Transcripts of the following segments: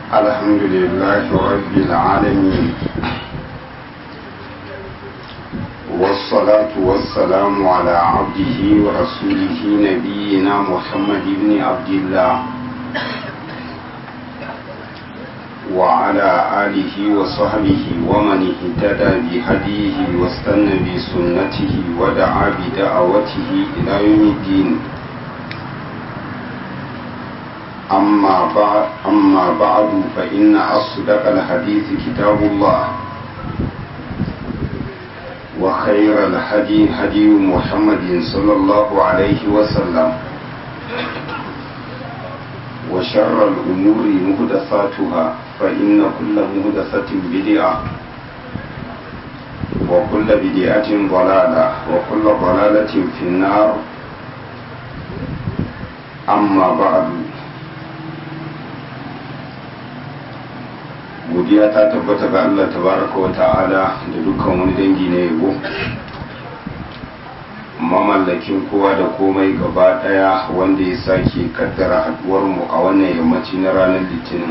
الحمد لله رب العالمين والصلاة والسلام على عبده ورسوله نبينا محمد بن عبد الله وعلى آله وصحبه ومن اهتدى بهديه واستنى بسنته ودعا بدعوته إلى يوم الدين أما بعد, أما بعد فإن أصدق الحديث كتاب الله وخير الهدي هدي محمد صلى الله عليه وسلم وشر الأمور مهدثاتها فإن كل مهدثة بدعة وكل بدعة ضلالة وكل ضلالة في النار أما بعد godiya ta tabbata ga Allah tabaraka wa ta'ala da dukkan wani dangi na yabo mamallakin kowa da komai gaba daya wanda ya sake kaddara haduwar mu a wannan yammaci na ranar litinin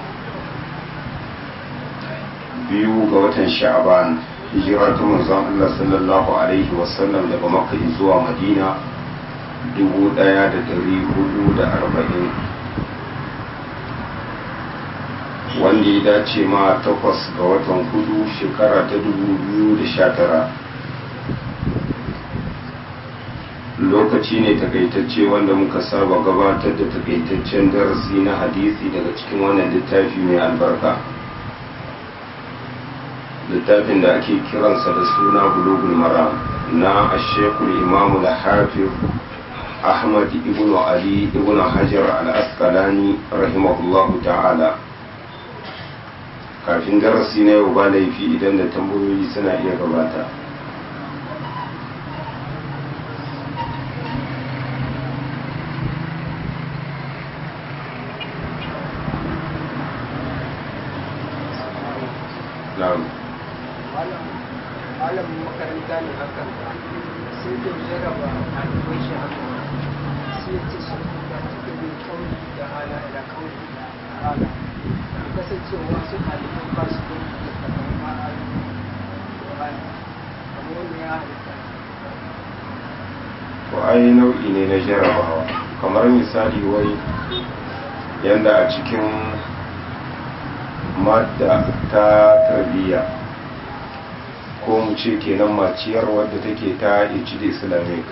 biyu ga watan sha'aban hijira ta manzon Allah sallallahu alaihi wasallam daga makka zuwa madina dubu daya da dari hudu da arba'in wanda ya dace ma takwas ga watan hudu shekara ta dubu biyu da sha tara lokaci ne takaitacce wanda muka saba gabatar da takaitaccen darasi na hadisi daga cikin wannan littafi mai albarka littafin da ake kiransa da suna bulugul mara na ashekul imamu da hafiz ahmad ibn ali ibn hajar al-asqalani rahimahullahu ta'ala kafin darasi na yau ba laifi idan da tambayoyi suna iya gabata malamin makaranta ne hakan sai da ya raba ɗalibai shi haka sai ce su da cikin bin kauri da hala da kauri da hala kasancewa su ɗaliban ba su da kamar ma'ari kamar wanda ya halitta to ai nau'i ne na jarabawa kamar misali wai yanda a cikin madda ta tarbiyya ko mu ce kenan maciyar wadda take ta hd islamic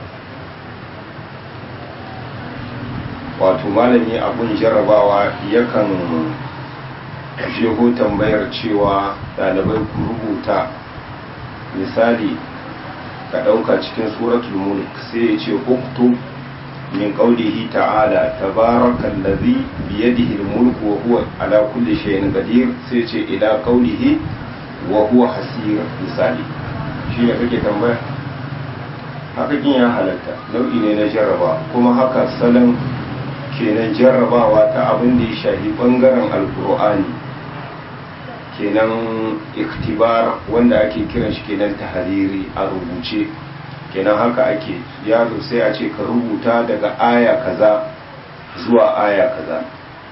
wato malami abun jarabawa yakan jeho tambayar cewa ɗalibai ku rubuta misali ka ɗauka cikin suratul mulk sai ya ce uktu min qawlihi ta'ala tabarakal ladhi bi yadihi al-mulku wa huwa ala kulli shay'in qadir sai ce ila qawlihi wa huwa hasir misali shi ne kake tambaya haka kin ya halatta nau'i ne na jarraba kuma haka salon kenan jarrabawa ta abin da ya shafi bangaren alkur'ani kenan iktibar wanda ake kiran shi kenan tahariri a rubuce kenan haka ake yaro sai a ce ka rubuta daga aya kaza zuwa aya kaza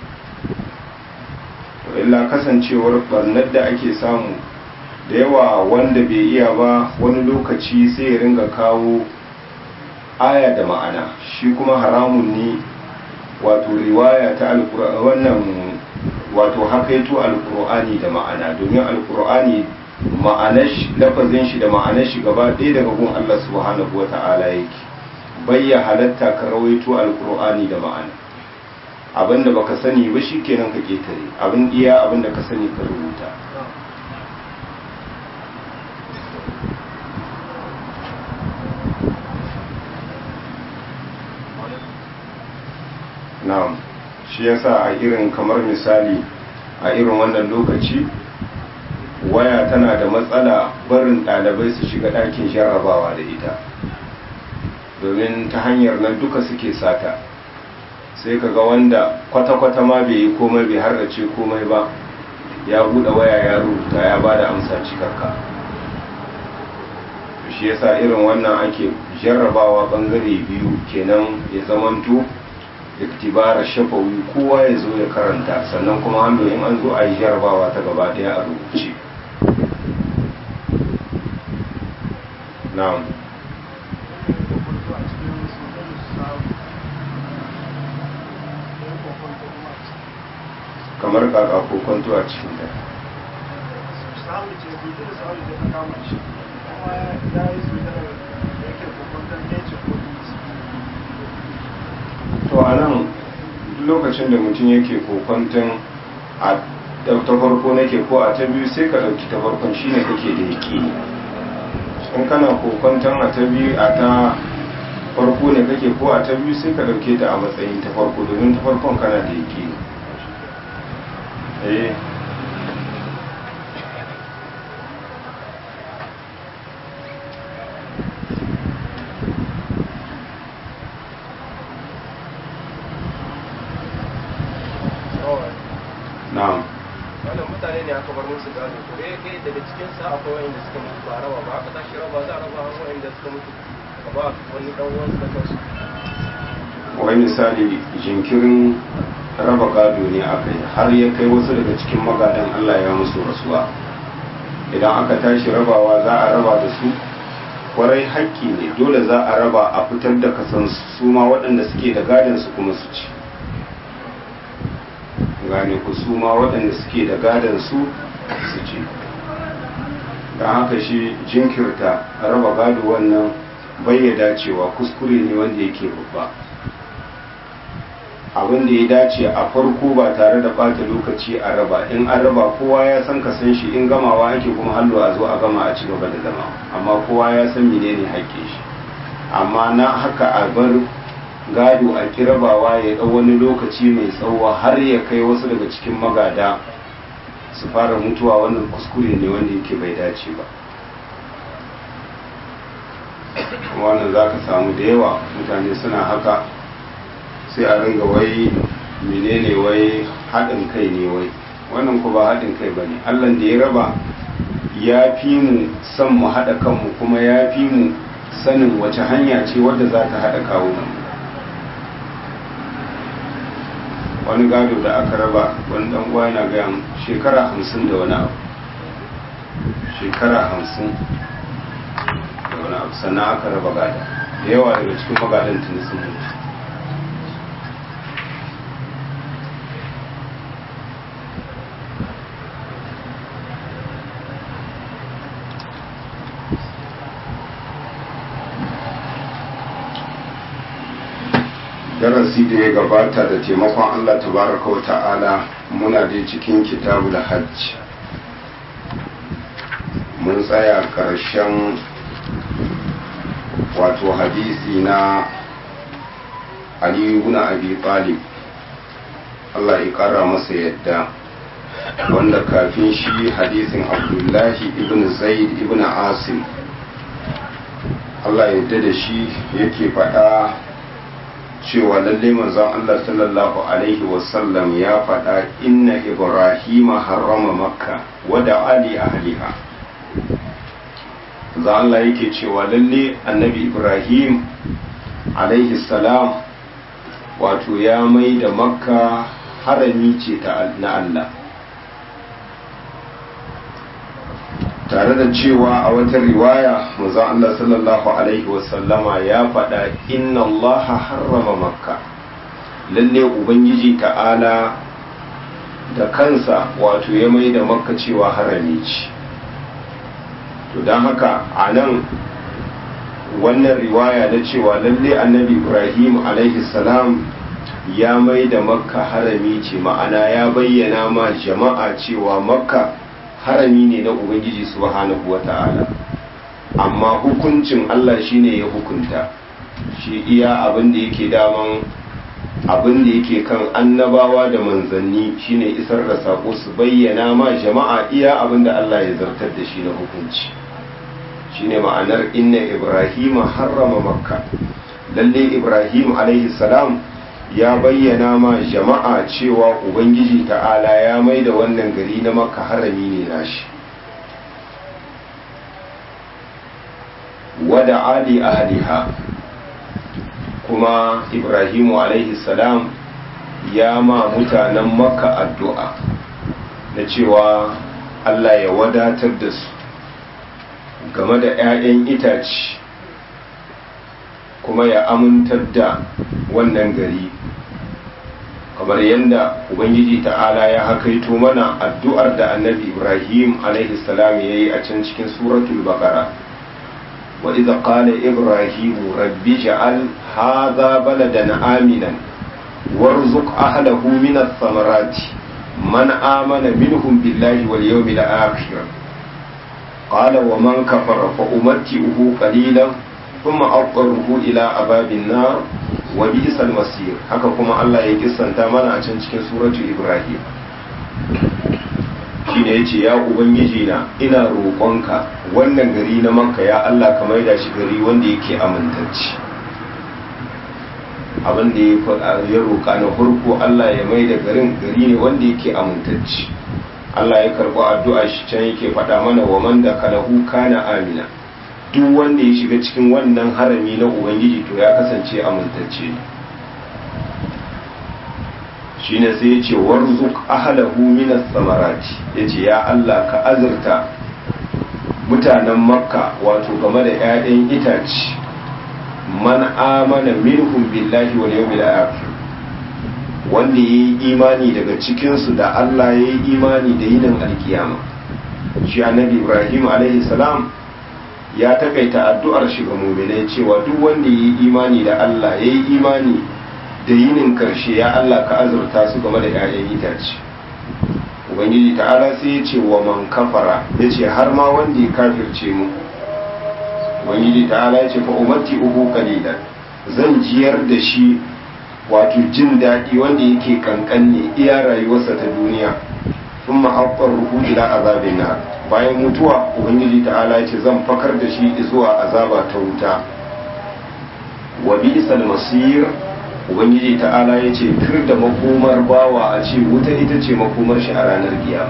to illa kasancewar barnar da ake samu da yawa wanda bai iya ba wani lokaci sai ya ringa kawo aya da ma'ana shi kuma haramun ne wato riwaya ta alkur'ani wannan wato hakaito alkur'ani da ma'ana domin alkur'ani ma'anar lafazin shi da ma'anar shi gaba ɗaya daga gun Allah subhanahu wata'ala yake bayya halatta ka rawaito alkur'ani da ma'ana abinda baka sani ba shikenan ka ketare abin iya abinda ka sani ka rubuta na'am shi yasa a irin kamar misali a irin wannan lokaci waya tana da matsala barin ɗalibai su shiga ɗakin jarrabawa da ita domin ta hanyar nan duka suke sata sai kaga wanda kwata-kwata ma bai yi komai bai har ce komai ba ya buɗe waya ya rubuta ya ba da amsa cikakka shi yasa irin wannan ake jarrabawa bangare biyu kenan ya zamanto iktibara shafawi kowa ya zo ya karanta sannan kuma hannu in an zo a yi jarabawa ta gaba daya a rubuce na'am kamar kaka ko kwanto a cikin ta samu ce biyu da samu ce ta kama shi kuma ya yi su da yake kokon ne ce ko to a nan lokacin da mutum yake kokwanton a ta farko nake ko a ta biyu sai ka ɗauki ta farkon shine kake da yaki in kana kokwanton a ta biyu a ta farko ne kake ko a ta biyu sai ka ɗauke ta a matsayin ta farko domin ta farkon kana da yaki eh na'am wannan mutane ne aka bar musu gado to eh kai daga cikin sa akwai wanda suka mutu ba raba ba aka tashi raba za a raba har wanda suka mutu ka ba wani dan uwan su da kansu wai misali jinkirin raba gado ne aka yi har ya kai wasu daga cikin magadan Allah ya musu rasuwa idan aka tashi rabawa za a raba da su kwarai haƙƙi ne dole za a raba a fitar da kasan su ma waɗanda suke da gadon su kuma su ci gane ku su ma waɗanda suke da gadon su su ci don haka shi jinkirta raba gado wannan bayyada cewa kuskure ne wanda yake babba abin da ya dace a farko ba tare da ɓata lokaci a raba in an raba kowa ya san ka san shi in gamawa ake kuma hallo a zo a gama a ci gaba da zama amma kowa ya san menene haƙƙin shi amma na haka a bar gado a kirabawa ya ɗau wani lokaci mai tsawo har ya kai wasu daga cikin magada su fara mutuwa wannan kuskure ne wanda yake bai dace ba wannan za ka samu da yawa mutane suna haka sai a ringa wai menene wai haɗin kai ne wai wannan ku ba haɗin kai ba ne allan da ya raba ya fi mu son mu haɗa kanmu kuma ya fi mu sanin wace hanya ce wadda za ta haɗa kawunan wani gado da aka raba wani ɗan uwa yana gaya shekara hamsin da wani abu shekara hamsin da wani abu sannan aka raba gada da yawa daga cikin magadan tuni sun mutu darasi da ya gabata da taimakon Allah tabaraka wa ta'ala muna da cikin kitabul hajj mun tsaya ƙarshen wato hadisi na Ali ibn Abi Talib Allah ya ƙara masa yadda wanda kafin shi hadisin Abdullahi ibn Zaid ibn Asim Allah ya yarda da shi yake faɗa cewa lalle manzon Allah sallallahu alaihi wasallam ya faɗa inna Ibrahim harrama makka wa da ali ahliha za Allah yake cewa lalle annabi Ibrahim alaihi salam wato ya mai da makka harami ce ta na Allah tare da cewa a wata riwaya manzon Allah sallallahu alaihi wasallama ya faɗa inna Allah harrama makka lalle ubangiji ta'ala da kansa wato ya mai da makka cewa harami ce to don haka a nan wannan riwaya na cewa lalle annabi ibrahim alaihi salam ya mai da makka harami ce ma'ana ya bayyana ma jama'a cewa makka harami ne na ubangiji subhanahu wa ta'ala amma hukuncin Allah shine ya hukunta shi iya abin da yake daman abin da yake kan annabawa da manzanni shine isar da sako su bayyana ma jama'a iya abin da Allah ya zartar da shi na hukunci shine ma'anar inna ibrahima harrama makka lalle ibrahim alaihi salam ya bayyana ma jama'a cewa ubangiji ta'ala ya mai da wannan gari na makka harami ne nashi wada ali ahliha kuma ibrahimu alaihi salam ya ma mutanen makka addu'a na cewa allah ya wadatar da su game da 'ya'yan itace kuma ya amintar da wannan gari kamar yadda ubangiji ta'ala ya hakaito mana addu'ar da annabi ibrahim alaihi salam ya yi a can cikin suratul baqara wa idza qala ibrahim rabbi ja'al hadha baladan aminan warzuq ahlahu min ath-thamarati man amana minhum billahi wal yawmil akhir qala wa man kafara fa umatti'uhu qalilan thumma aqruhu ila ababin nar wa bi'sal masir haka kuma Allah ya kissanta mana a can cikin suratu Ibrahim shine yace ya ubangiji na ina roƙonka wannan gari na Makka ya Allah ka maida shi gari wanda yake amintacci abin da ya roƙa na farko Allah ya maida garin gari ne wanda yake amintacci Allah ya karɓi addu'a shi can yake faɗa mana wa man da kalahu kana amina duk wanda ya shiga cikin wannan harami na ubangiji to ya kasance amintacce ne shine sai ya ce warzuk ahlahu minas samarati ya ce ya Allah ka azurta mutanen makka wato game da 'ya'yan itace man amana minhum billahi wal yawmil akhir wanda yayi imani daga cikinsu da Allah yayi imani da yinin alkiyama shi annabi Ibrahim alaihi salam ya takaita addu'ar shi ga muminai cewa duk wanda ya yi imani da Allah ya yi imani da yinin karshe ya Allah ka azurta su game da ‘ya'yan itace ubangiji ta'ala sai ya ce wa man kafara ya ce har ma wanda ya kafirce mu ubangiji ta'ala ya ce fa umarti uku kalilan zan jiyar da shi wato jin daɗi wanda yake kankan ne iya rayuwarsa ta duniya sun ma'aƙar ruhu ila azabin na bayan mutuwa ubangiji ta'ala ce zan fakar da shi zuwa azaba ta wuta wa bi'sal masir ubangiji ta'ala ya ce tur da makomar bawa a ce wuta ita ce makomar shi a ranar kiyama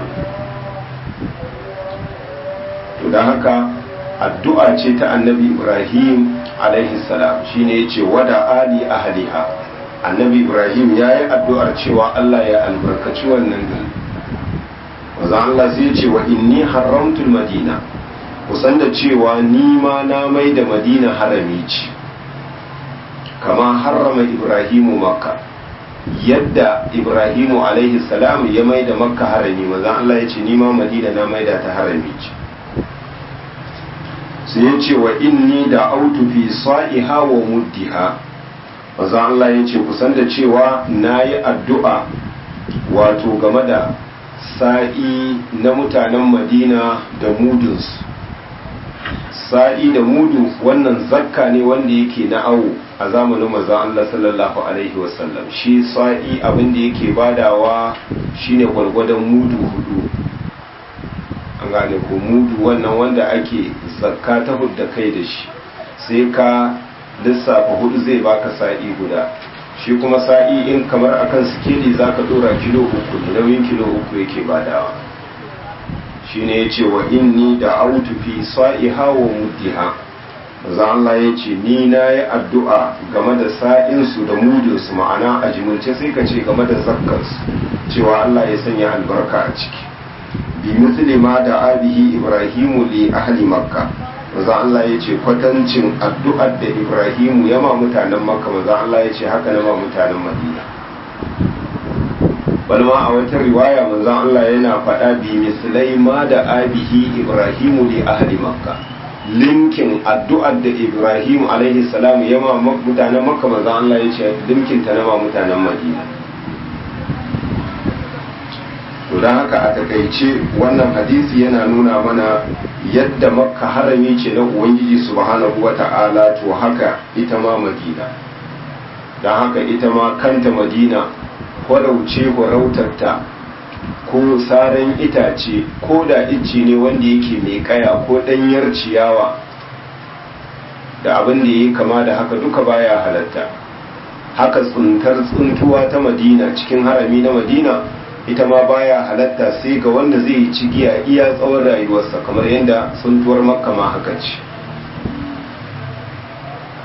to da haka addu'a ce ta annabi ibrahim alaihi salam shine yace wada ali ahliha annabi ibrahim yayi addu'ar cewa Allah ya albarkaci wannan gari wazan Allah sai ce wa inni haramtul madina kusan da cewa ni ma na mai da madina harami ce kama harrama ibrahimu makka yadda ibrahimu alaihi salam ya mai da makka harami wazan Allah ya ce ni ma madina na mai da ta harami ce sai ya ce wa inni da autu fi sa'iha wa muddiha wazan Allah ya ce kusan da cewa na yi addu'a wato game da sa'i na mutanen madina da mudunsu sa'i da mudu wannan zakka ne wanda yake na awo a zamanin maza Allah sallallahu Alaihi wasallam shi sa'i abinda yake badawa shine gwargwadon mudu hudu an gane ko mudu wannan wanda ake zakka ta hudda kai da shi sai ka lissafa hudu zai baka sa'i guda shi kuma sa'i in kamar akan sikeli za ka dora kilo uku ne nauyin kilo uku yake badawa shi ne ya ce wa inni da autu fi sa'i hawa muddiha za Allah ya ce ni na yi addu'a game da sa'insu da mudinsu ma'ana a jimilce sai ka ce game da zakkarsu cewa Allah ya sanya albarka a ciki bi muslima da abihi ibrahimu li ahli makka maza Allah ya ce kwatancin addu'ar da Ibrahimu ya ma mutanen Makka maza Allah ya ce haka na ma mutanen Madina balma a wata riwaya maza Allah yana faɗa bi misalai ma da abihi Ibrahimu li ahli Makka linkin addu'ar da Ibrahimu alaihi salam ya ma mutanen Makka maza Allah ya ce linkin ta na ma mutanen Madina to don haka a takaice wannan hadisi yana nuna mana yadda makka harami ce na ubangiji subhanahu wa ta'ala to haka ita ma madina don haka ita ma kanta madina kwarauce kwarautarta ko saran itace ko da icce ne wanda yake mai kaya ko ɗanyar ciyawa da abin da ya kama da haka duka baya halatta haka tsuntar tsuntuwa ta madina cikin harami na madina ita ma baya halatta sai ga wanda zai yi cigiya iya tsawon rayuwarsa kamar yadda suntuwar makka ma haka ce to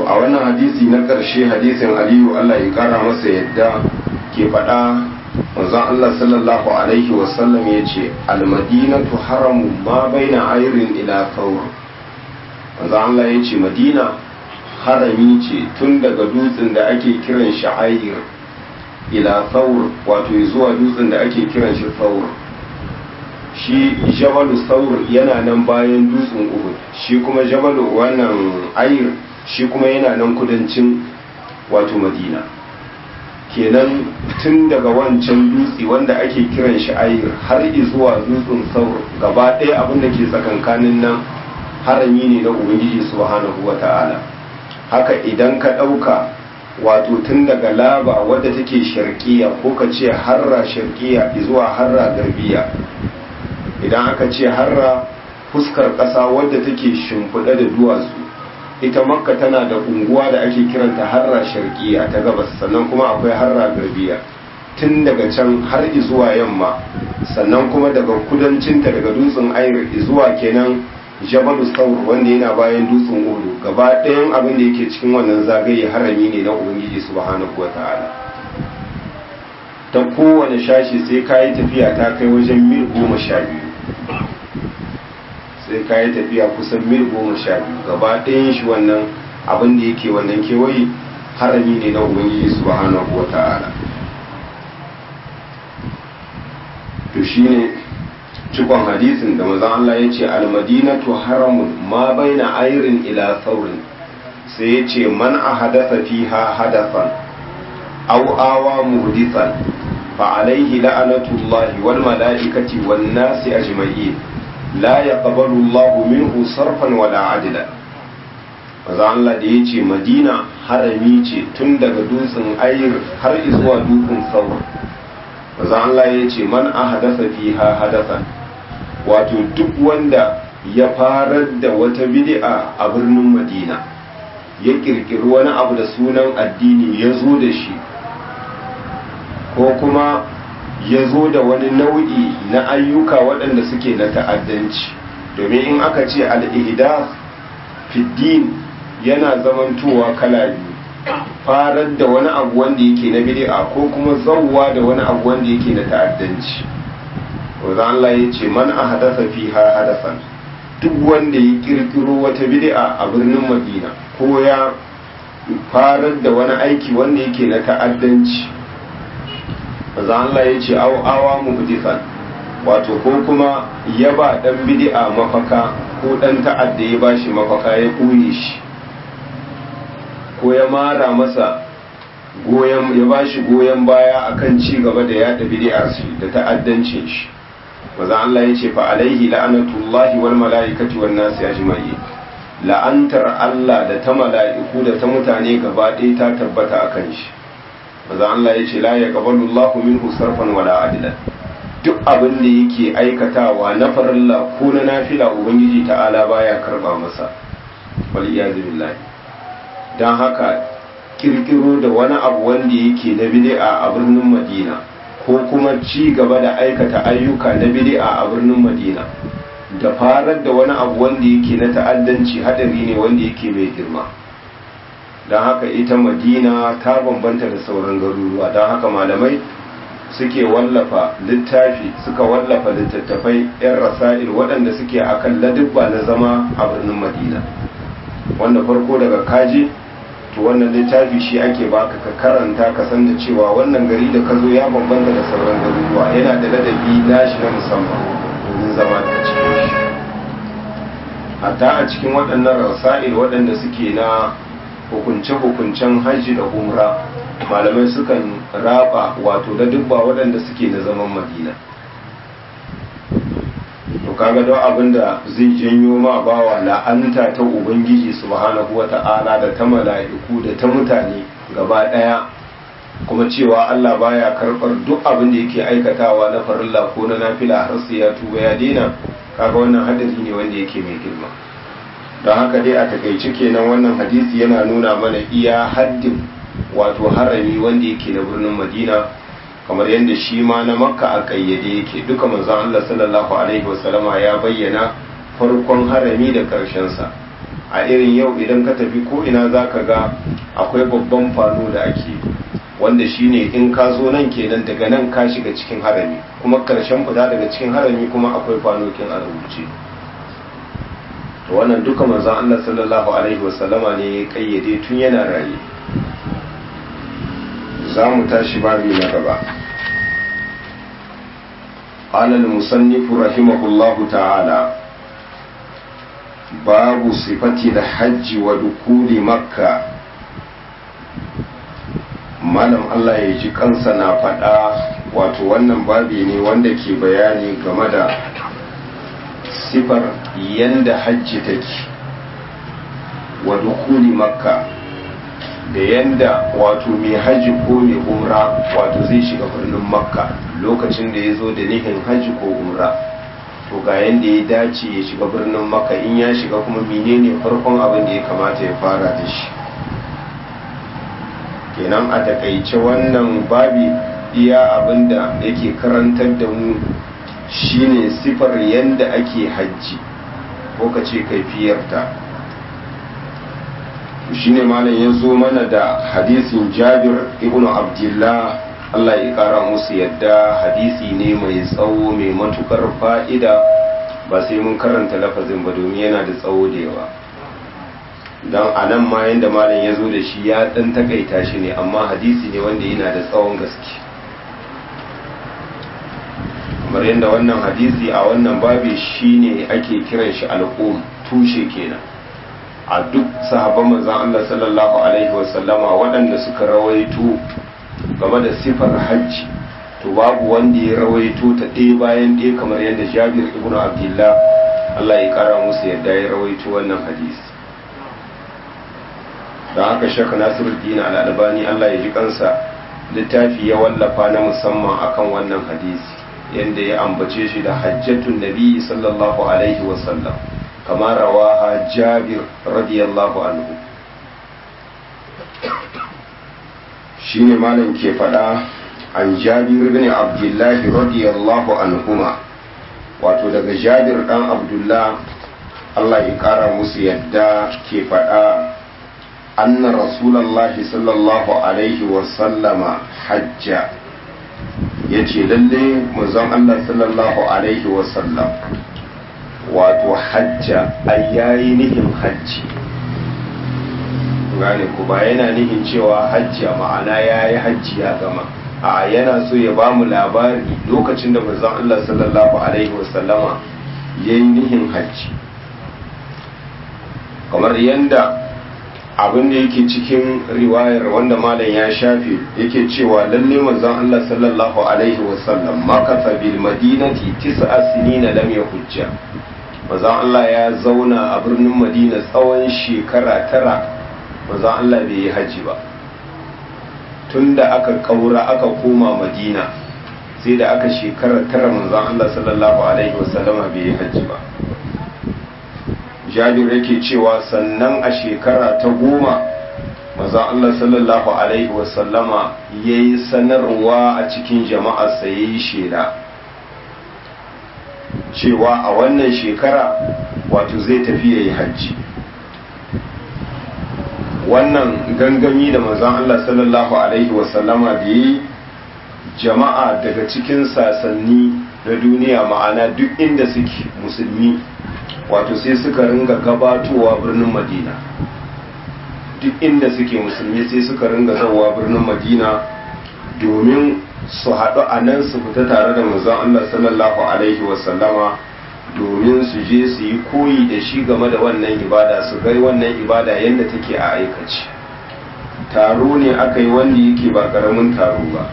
a wannan hadisi na ƙarshe hadisin aliyu allah ya kara masa yadda ke faɗa manzon allah sallallahu alaihi wasallam ya ce almadinatu haramu ma baina ayrin ila thawr manzon allah ya ce madina harami ce tun daga dutsen da ake kiran shi ayir ila thawr wato zuwa dutsen da ake kiran shi thawr shi jabalu thawr yana nan bayan dutsen uhud shi kuma jabalu wannan ayir shi kuma yana nan kudancin wato madina kenan tun daga wancan dutse wanda ake kiran shi ayir har zuwa dutsen thawr gaba ɗaya abin da ke tsakankanin nan harami ne na ubangiji subhanahu wata'ala haka idan ka ɗauka wato tun daga laba wadda take sharkiya ko ka ce harra sharkiya zuwa harra garbiya idan aka ce harra fuskar ƙasa wadda take shimfiɗa da duwatsu ita makka tana da unguwa da ake kiranta harra sharkiya ta gabas sannan kuma akwai harra garbiya tun daga can har zuwa yamma sannan kuma daga kudancinta daga dutsen ayir zuwa kenan jabalu saur wanda yana bayan dutsen udu gaba ɗayan abin da yake cikin wannan zagaye harami ne na ubangiji subhanahu wa ta'ala ta kowane shashi sai ka yi tafiya ta kai wajen mil goma sha biyu sai ka yi tafiya kusan mil goma sha biyu gaba ɗayan shi wannan abin da yake wannan kewaye harami ne na ubangiji subhanahu wa ta'ala to shine cikon hadisin da mazan Allah ya ce almadinatu haramun ma baina ayrin ila saurin sai ya ce man a hadasa fiha hadafan aw awa muhdithan fa alaihi la'anatullahi wal mala'ikati wan nasi ajma'in la yaqbalu Allahu minhu sarfan wala adla mazan Allah da ya ce madina harami ce tun daga dutsen ayir har zuwa dutsen saurin mazan Allah ya ce man a hadasa fiha hadafan wato duk wanda ya farar da wata bid'a a birnin madina ya kirkiri wani abu da sunan addini ya zo da shi ko kuma ya zo da wani nau'i na ayyuka waɗanda suke na ta'addanci domin in aka ce al'ihdas fiddin yana zamantowa kala biyu farar da wani abu wanda yake na bid'a ko kuma zauwa da wani abu wanda yake na ta'addanci wanda Allah ya ce man a hadasa fiha hadasan duk wanda ya kirkiro wata bid'a a birnin Madina ko ya farar da wani aiki wanda yake na ta'addanci wanda Allah ya ce aw awa muhdithan wato ko kuma ya ba dan bid'a mafaka ko dan ta'adda ya bashi mafaka ya kuye shi ko ya mara masa goyon ya bashi goyon baya akan ci gaba da yada bid'ar shi da ta'addancin shi maza Allah ya ce fa alaihi la'anatullahi wal mala'ikati wan nasi ajma'i la'antar Allah da ta mala'iku da ta mutane gaba ɗaya ta tabbata akan shi maza Allah ya ce la yaqbalu Allahu minhu sarfan wala adlan duk abin da yake aikatawa na farilla ko na nafila ubangiji ta'ala baya karba masa wal iyazu billahi dan haka kirkiro da wani abu wanda yake na bid'a a birnin Madina ko kuma ci gaba da aikata ayyuka na bid'a a birnin Madina da farar da wani abu wanda yake na ta'addanci hadari ne wanda yake mai girma don haka ita Madina ta bambanta da sauran garuruwa don haka malamai suke wallafa littafi suka wallafa littattafai 'yan rasa'il waɗanda suke akan ladubba na zama a birnin Madina wanda farko daga kaji to wannan littafi shi ake baka ka karanta ka san da cewa wannan gari da ka zo ya bambanta da sauran garuruwa yana da ladabi nashi na musamman domin zama da cikin shi hatta a cikin waɗannan rasa'il waɗanda suke na hukunce-hukuncen hajji da umra malamai sukan raba wato da dubba waɗanda suke na zaman madina to kaga don abin da zai janyo ma bawa la'anta ta ubangiji subhanahu wata'ala da ta mala'iku da ta mutane gaba daya kuma cewa Allah baya karbar duk abin da yake aikatawa na farilla ko na nafila har sai ya tuba ya daina kaga wannan hadisi ne wanda yake mai girma don haka dai a takaice kenan wannan hadisi yana nuna mana iya haddin wato harami wanda yake na birnin Madina kamar yadda shi ma na makka a kayyade yake duka manzon Allah sallallahu alaihi wasallama ya bayyana farkon harami da sa a irin yau idan ka tafi ko ina za ka ga akwai babban fano da ake wanda shine in ka zo nan kenan daga nan ka shiga cikin harami kuma karshen fita daga cikin harami kuma akwai fanokin a rubuce to wannan duka manzon Allah sallallahu alaihi wasallama ne ya kayyade tun yana raye za mu tashi babi na gaba قال المصنف رحمه الله تعالى باب صفة الحج ودخول مكة malam Allah ya ji kansa na faɗa wato wannan babi ne wanda ke bayani game da sifar yanda hajji take wa dukuli makka da yanda wato mai hajji ko mai umra wato zai shiga birnin makka lokacin da ya zo da nihin hajji ko umra to ga yanda ya dace ya shiga birnin makka in ya shiga kuma menene farkon abin da ya kamata ya fara da shi kenan a takaice wannan babi iya abinda yake karantar da mu shine sifar yanda ake hajji ko ka ce kaifiyarta shine malam ya zo mana da hadisin jabir ibn abdullah Allah ya kara musu yadda hadisi ne mai tsawo mai matukar fa'ida ba sai mun karanta lafazin ba domin yana da tsawo da yawa don a nan ma yadda malam ya zo da shi ya ɗan takaita shi ne amma hadisi ne wanda yana da tsawon gaske kamar yadda wannan hadisi a wannan babi shi ne ake kiran shi al'um tushe kenan a duk sahabban manzan Allah sallallahu alaihi wasallama waɗanda suka rawaito game da sifar hajji to babu wanda ya rawaito ta ɗaya bayan ɗaya kamar yadda jabir ibn abdullah Allah ya ƙara musu yadda ya rawaito wannan hadisi don haka shaka nasiruddin al'albani Allah ya ji kansa littafi ya wallafa na musamman akan wannan hadisi yadda ya ambace shi da hajjatun nabi sallallahu alaihi wasallam kama rawaha jabir radiyallahu anhu shi ne malam ke faɗa an jabir bin abdullahi radiyallahu anhuma wato daga jabir ɗan abdullah Allah ya ƙara musu yadda ke faɗa أن رسول الله صلى الله عليه وسلم حج yace lalle manzon Allah sallallahu alaihi wasallam wato hajja ai yayi nihin hajji gane ku ba yana nihin cewa hajji ma'ana yayi hajji ya gama a yana so ya bamu labari lokacin da manzon Allah sallallahu alaihi wasallama yayi nihin hajji kamar yanda abin da yake cikin riwayar wanda malam ya shafe yake cewa lalle manzon Allah sallallahu alaihi wasallam makasa bil madinati tis'a sinina lam yahujja manzon Allah ya zauna a birnin Madina tsawon shekara tara manzon Allah bai yi haji ba tunda aka kaura aka koma Madina sai da aka shekara tara manzon Allah sallallahu alaihi wasallama bai yi haji ba jabir yake cewa sannan a shekara ta goma maza Allah sallallahu Alaihi wasallama ya yi sanarwa a cikin jama'arsa ya yi shela cewa a wannan shekara wato zai tafi ya yi hajji wannan gangami da manzon Allah sallallahu Alaihi wasallama da yi jama'a daga cikin sasanni na duniya ma'ana duk inda suke musulmi wato sai suka ringa gabatowa birnin madina duk inda suke musulmi sai suka ringa zawa birnin madina domin su haɗu a nan su fita tare da manzon Allah sallallahu alaihi wasallama domin su je su yi koyi da shi game da wannan ibada su gai wannan ibada yadda take a aikace taro ne aka yi wanda yake ba karamin taro ba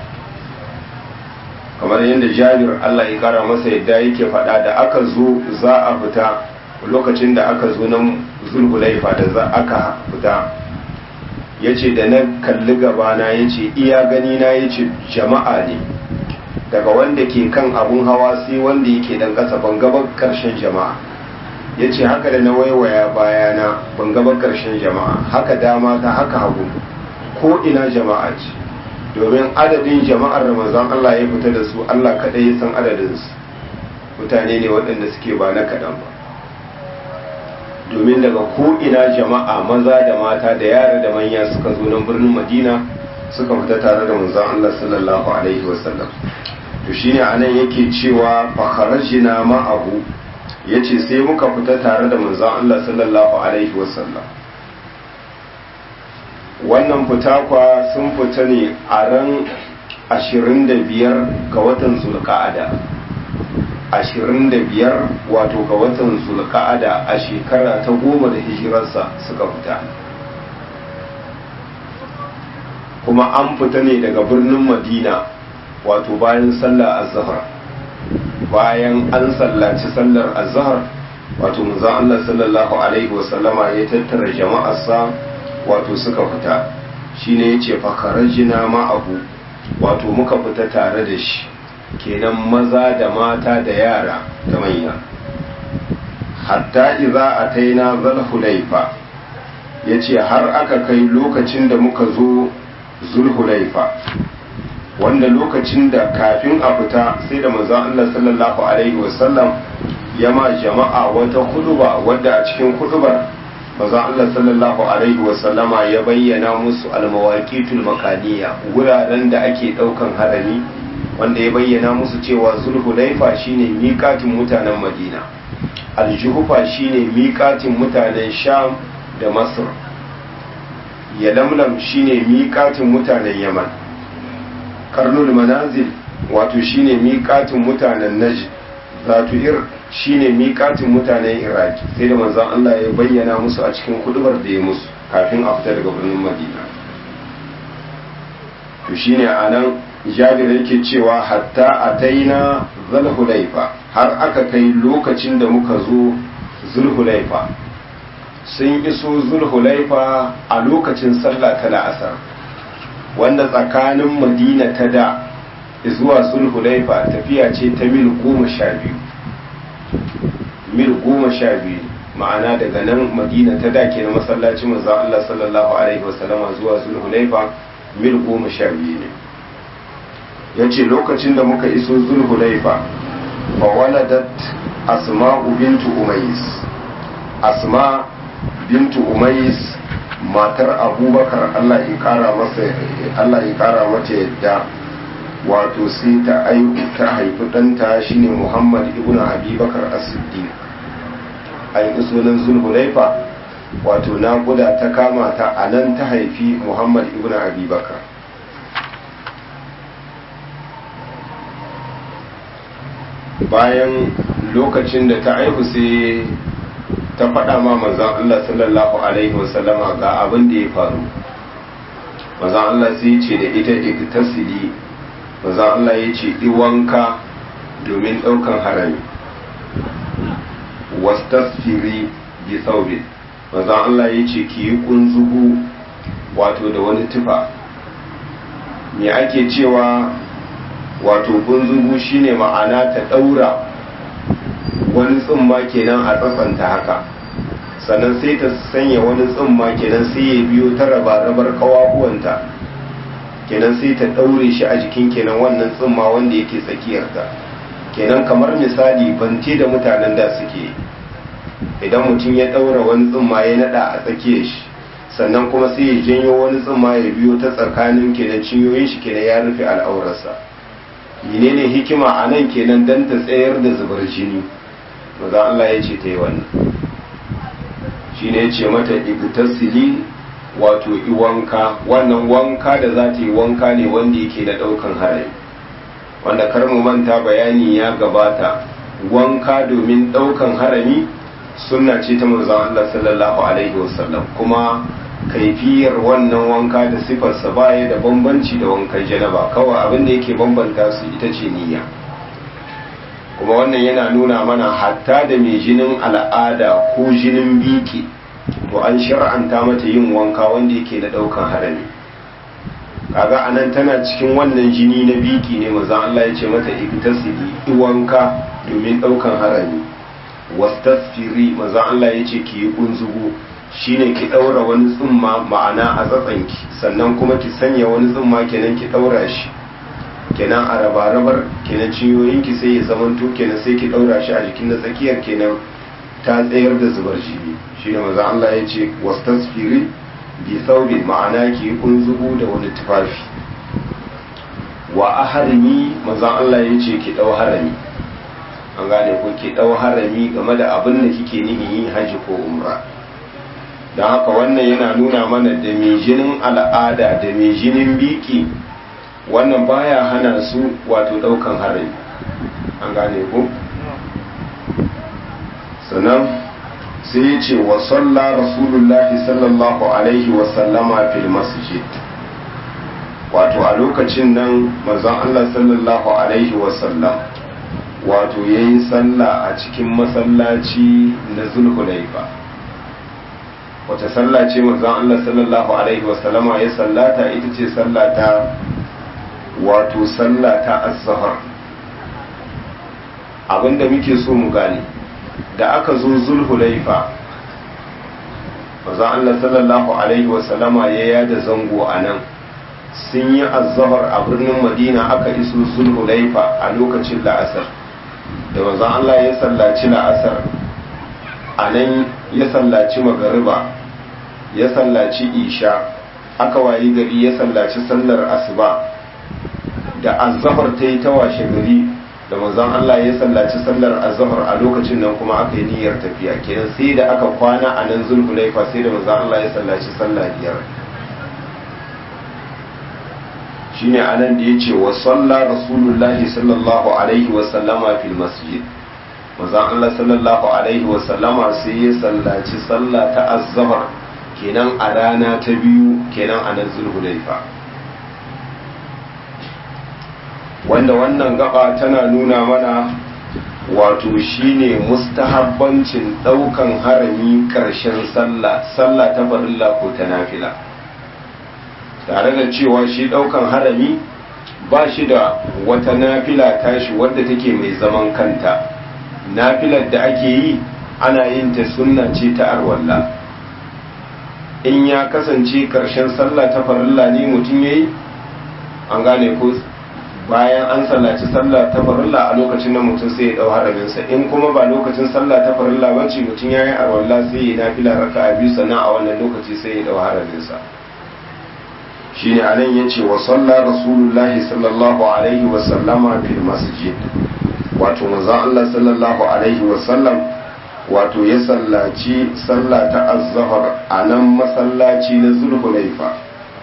kamar yadda jabir Allah ya kara masa yadda yake faɗa da aka zo za a fita lokacin da aka zo nan zulhulaifa da za aka fita ya ce da na kalli gabana ya ce iya gani na ya ce jama'a ne daga wanda ke kan abun hawa sai wanda yake dan ƙasa ban gaban ƙarshen jama'a ya ce haka da na waiwaya bayana ban gaban ƙarshen jama'a haka dama ta haka hagu ko ina jama'a ce domin adadin jama'ar da manzon Allah ya fita da su Allah kaɗai ya san adadinsu mutane ne waɗanda suke ba na kaɗan ba domin daga ko'ina jama'a maza da mata da yara da manya suka zo nan birnin madina suka fita tare da manzon Allah sallallahu alaihi wasallam to shine anan yake cewa fa kharajna ma'ahu yace sai muka fita tare da manzon Allah sallallahu alaihi wasallam wannan fita kwa sun fita ne a ran 25 ga watan zulqa'ada 25 wato ga watan zulqa'ada a shekara ta goma da hijirarsa suka fita kuma an fita ne daga birnin madina wato bayan sallar azhar bayan an sallaci sallar azhar wato manzon Allah sallallahu alaihi wasallama ya tattara jama'arsa wato suka fita shine yace fa kharajna ma'ahu wato muka fita tare da shi kenan maza da mata da yara da manya hatta idza ataina zal hulaifa yace har aka kai lokacin da muka zo zulhulaifa wanda lokacin da kafin a fita sai da manzon Allah sallallahu alaihi wasallam ya ma jama'a wata huduba wadda a cikin hudubar manzon Allah sallallahu alaihi wasallama ya bayyana musu almawaqitul makaniya wuraren da ake daukan harami wanda ya bayyana musu cewa zulhulaifa shine miƙatin mutanen Madina aljuhufa shine miƙatin mutanen Sham da Masr ya lamlam shine miƙatin mutanen yaman karnul manazil wato shine miƙatin mutanen najd zatu ir shine miƙatin mutanen iraki sai da manzon Allah ya bayyana musu a cikin kudubar da ya musu kafin a fita daga birnin madina to shine anan jabir yake cewa hatta ataina zulhulaifa har aka kai lokacin da muka zo zulhulaifa sun iso zulhulaifa a lokacin sallah ta la'asar wanda tsakanin madina ta da zuwa zulhulaifa tafiya ce ta mil goma sha biyu mil goma sha biyu ma'ana daga nan madina ta da ke na masallacin manzan Allah sallallahu alaihi wasallama zuwa zulhulaifa mil goma sha biyu ne ya ce lokacin da muka iso zulhulaifa fa waladat asma'u bintu umais asma bintu umais matar abubakar allah ya kara masa allah ya kara mata yadda wato sai ta aiku ta haifi ɗanta shine muhammad ibn abubakar as-siddiq an yi sunan zulhulaifa wato naƙuda ta kama ta a nan ta haifi muhammad ibn abubakar bayan lokacin da ta aihu sai ta faɗa ma manzan Allah sallallahu Alaihi wasallama ga abin da ya faru manzan Allah sai ce da ita iktasili manzan Allah ya ce iwanka domin ɗaukan harami wastasfiri bi saubin manzan Allah ya ce ki yi kunzugu wato da wani tufa me ake cewa wato kunzugu shine ma'ana ta ɗaura wani tsumma kenan a tsatsanta haka sannan sai ta sanya wani tsumma kenan sai ya biyo ta raba-rabar kawahuwanta kenan sai ta ɗaure shi a jikin kenan wannan tsumma wanda yake tsakiyarta kenan kamar misali bante da mutanen da suke idan mutum ya ɗaura wani tsumma ya naɗa a tsakiyar shi sannan kuma sai ya janyo wani tsumma ya biyo ta tsakanin kenan cinyoyin shi kenan ya rufe al'aurarsa menene hikima a nan kenan dan ta tsayar da zubar jini maza Allah ya ce ta yi wannan shi ne ya ce mata igtasili wato iwanka wannan wanka da za ta yi wanka ne wanda yake da ɗaukan harami wanda kar mu manta bayani ya gabata wanka domin ɗaukan harami sunna ce ta manzon Allah sallallahu alaihi wasallam kuma kaifiyar wannan wanka da sifarsa baya da bambanci da wankan janaba kawai abin da yake bambanta su ita ce niyya kuma wannan yana nuna mana hatta da mai jinin al'ada ko jinin biki to an shar'anta mata yin wanka wanda yake da daukan harami kaga anan tana cikin wannan jini na biki ne manzon Allah ya ce mata ibtasili wanka domin daukan harami wastasfiri manzon Allah ya ce ki yi kunzugu shine ki daura wani tsumma ma'ana a tsatsanki sannan kuma ki sanya wani tsumma kenan ki daura shi kenan a raba-rabar kenan cinyoyinki sai ya zamanto kenan sai ki daura shi a jikin na tsakiyar kenan ta tsayar da zubar jini shi ne maza Allah ya ce wastasfiri bi saubin ma'ana ki kunzugu da wani tufafi wa aharmi maza Allah ya ce ki dau harami an gane ko ki dau harami game da abin da kike nihin yin haji ko umra don haka wannan yana nuna mana da mai jinin al'ada da mai jinin biki wannan baya hana su wato daukan harami an gane ko sannan sai ya ce wa salla rasulullahi sallallahu alaihi wasallama fil masjid wato a lokacin nan mazan Allah sallallahu alaihi wasallam wato ya yi sallah a cikin masallaci na zulhulaifa wata sallah ce mazan Allah sallallahu alaihi wasallama ya sallata ita ce sallata wato sallata az-zahar abinda muke so mu gane da aka zo zulhulaifa mazan Allah sallallahu alaihi wasallama ya yada zango a nan sun yi azahar a birnin madina aka iso zulhulaifa a lokacin la'asar da manzon Allah ya sallaci la'asar a nan ya sallaci magariba ya sallaci isha aka wayi gari ya sallaci sallar asuba da azahar ta yi ta washe gari da manzon Allah ya sallaci sallar azahar a lokacin nan kuma aka yi niyyar tafiya kenan sai da aka kwana a nan zulhulaifa sai da manzon Allah ya sallaci sallah biyar shine anan da yace wa salla rasulullahi sallallahu alaihi wa sallama fil masjid manzon Allah sallallahu alaihi wa sallama sai ya sallaci sallah ta azhar kenan a rana ta biyu kenan a nan zulhulaifa wanda wannan gaba tana nuna mana wato shine mustahabbancin daukan harami karshen sallah sallah ta farilla ko ta nafila tare da cewa shi daukan harami ba shi da wata nafila tashi wadda take mai zaman kanta nafilar da ake yi ana yin ta sunna ce ta arwalla in ya kasance karshen sallah ta farilla ne mutum yayi an gane ko bayan an sallaci sallah ta farilla a lokacin nan mutum sai ya dau haraminsa in kuma ba lokacin sallah ta farilla ba ce mutum ya yi arwalla sai ya nafila raka'a biyu sannan a wannan lokaci sai ya dau haraminsa shine anan yace wa salla rasulullahi sallallahu alaihi wa sallama fil masjid wato manzon Allah sallallahu alaihi wa sallam wato ya sallaci sallah ta az-zuhr a nan masallaci na zulhulaifa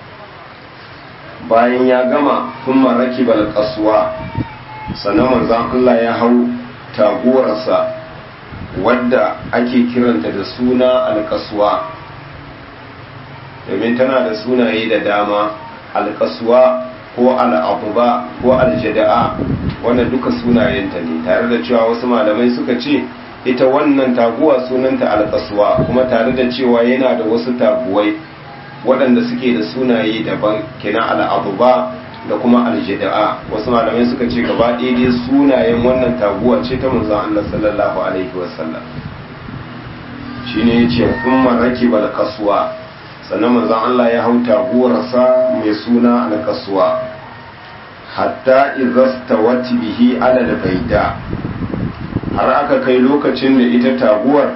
bayan ya gama kuma rakibal qaswa sannan manzon Allah ya hau taguwarsa wadda ake kiranta da suna al-qaswa domin tana da sunaye da dama alkasuwa ko al'abuba ko aljada'a wannan duka sunayenta ne tare da cewa wasu malamai suka ce ita wannan taguwa sunanta alkasuwa kuma tare da cewa yana da wasu taguwai waɗanda suke da sunaye daban kina al'abuba da kuma aljada'a wasu malamai suka ce gaba ɗaya sunayen wannan taguwa ce ta manzon Allah sallallahu alaihi wasallam shine yace kuma rakibal kasuwa sannan manzon Allah ya hau taguwarsa mai suna alkasuwa hatta izastawat bihi alal baida har aka kai lokacin da ita taguwar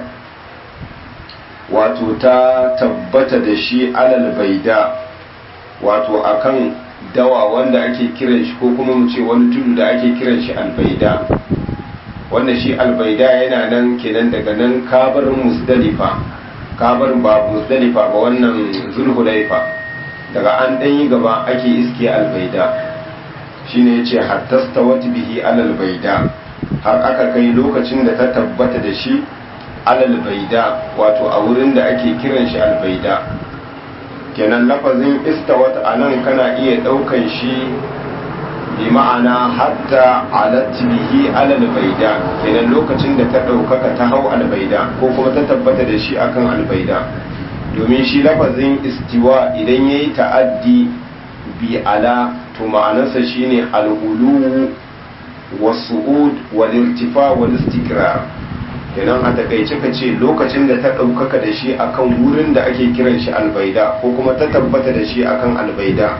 wato ta tabbata da shi alal baida wato akan dawa wanda ake kiran shi ko kuma mu ce wani tudu da ake kiran shi albaida wanda shi albaida yana nan kenan daga nan kabar musdalifa kabar ba musdalifa ba wannan zulhulaifa daga an ɗan yi gaba ake iske albaida shine yace hattasta wata bihi alal baida har aka kai lokacin da ta tabbata da shi alal baida wato a wurin da ake kiran shi albaida kenan lafazin istawat anan kana iya ɗaukan shi bi ma'ana hatta alat bihi alal baida kenan lokacin da ta ɗaukaka ta hau albaida ko kuma ta tabbata da shi akan albaida domin shi lafazin istiwa idan ya yi ta'addi bi ala to ma'anarsa shine alhulu wasu'ud wal irtifa wal istikrar kenan a takaice ka ce lokacin da ta ɗaukaka da shi akan wurin da ake kiran shi albaida ko kuma ta tabbata da shi akan albaida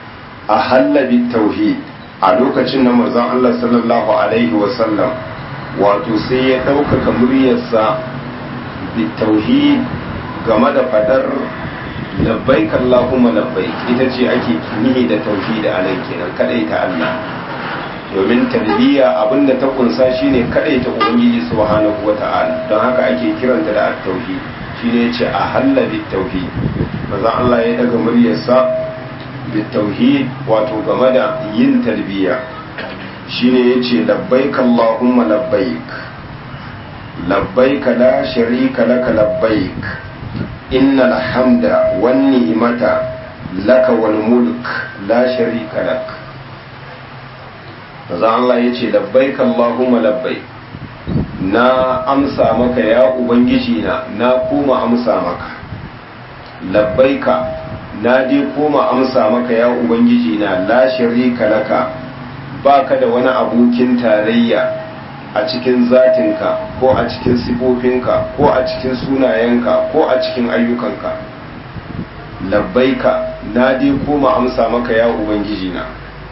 a hallabi tauhid a lokacin na manzon Allah sallallahu alaihi wasallam wato sai ya ɗaukaka muryarsa bitauhid game da fadar labbaik Allahumma labbaik ita ce ake nihi da tauhid a nan kenan kadai ta Allah domin talbiya abinda ta kunsa shine kadai ta ubangiji subhanahu wata'ala don haka ake kiranta da at-tauhid shine yace a halla bit-tauhid maza Allah ya daga muryarsa bit-tauhid wato game da yin talbiya shine yace labbaik Allahumma labbaik labbaik la sharika laka labbaik innal hamda wan ni'mata laka wal mulk la sharika lak maza Allah yace labbaik Allahumma labbaik na amsa maka ya ubangiji na na koma amsa maka labbaika na dai koma amsa maka ya ubangiji na la sharika laka baka da wani abokin tarayya a cikin zatinka ko a cikin sifofinka ko a cikin sunayenka ko a cikin ayyukanka labbaika na dai koma amsa maka ya ubangiji na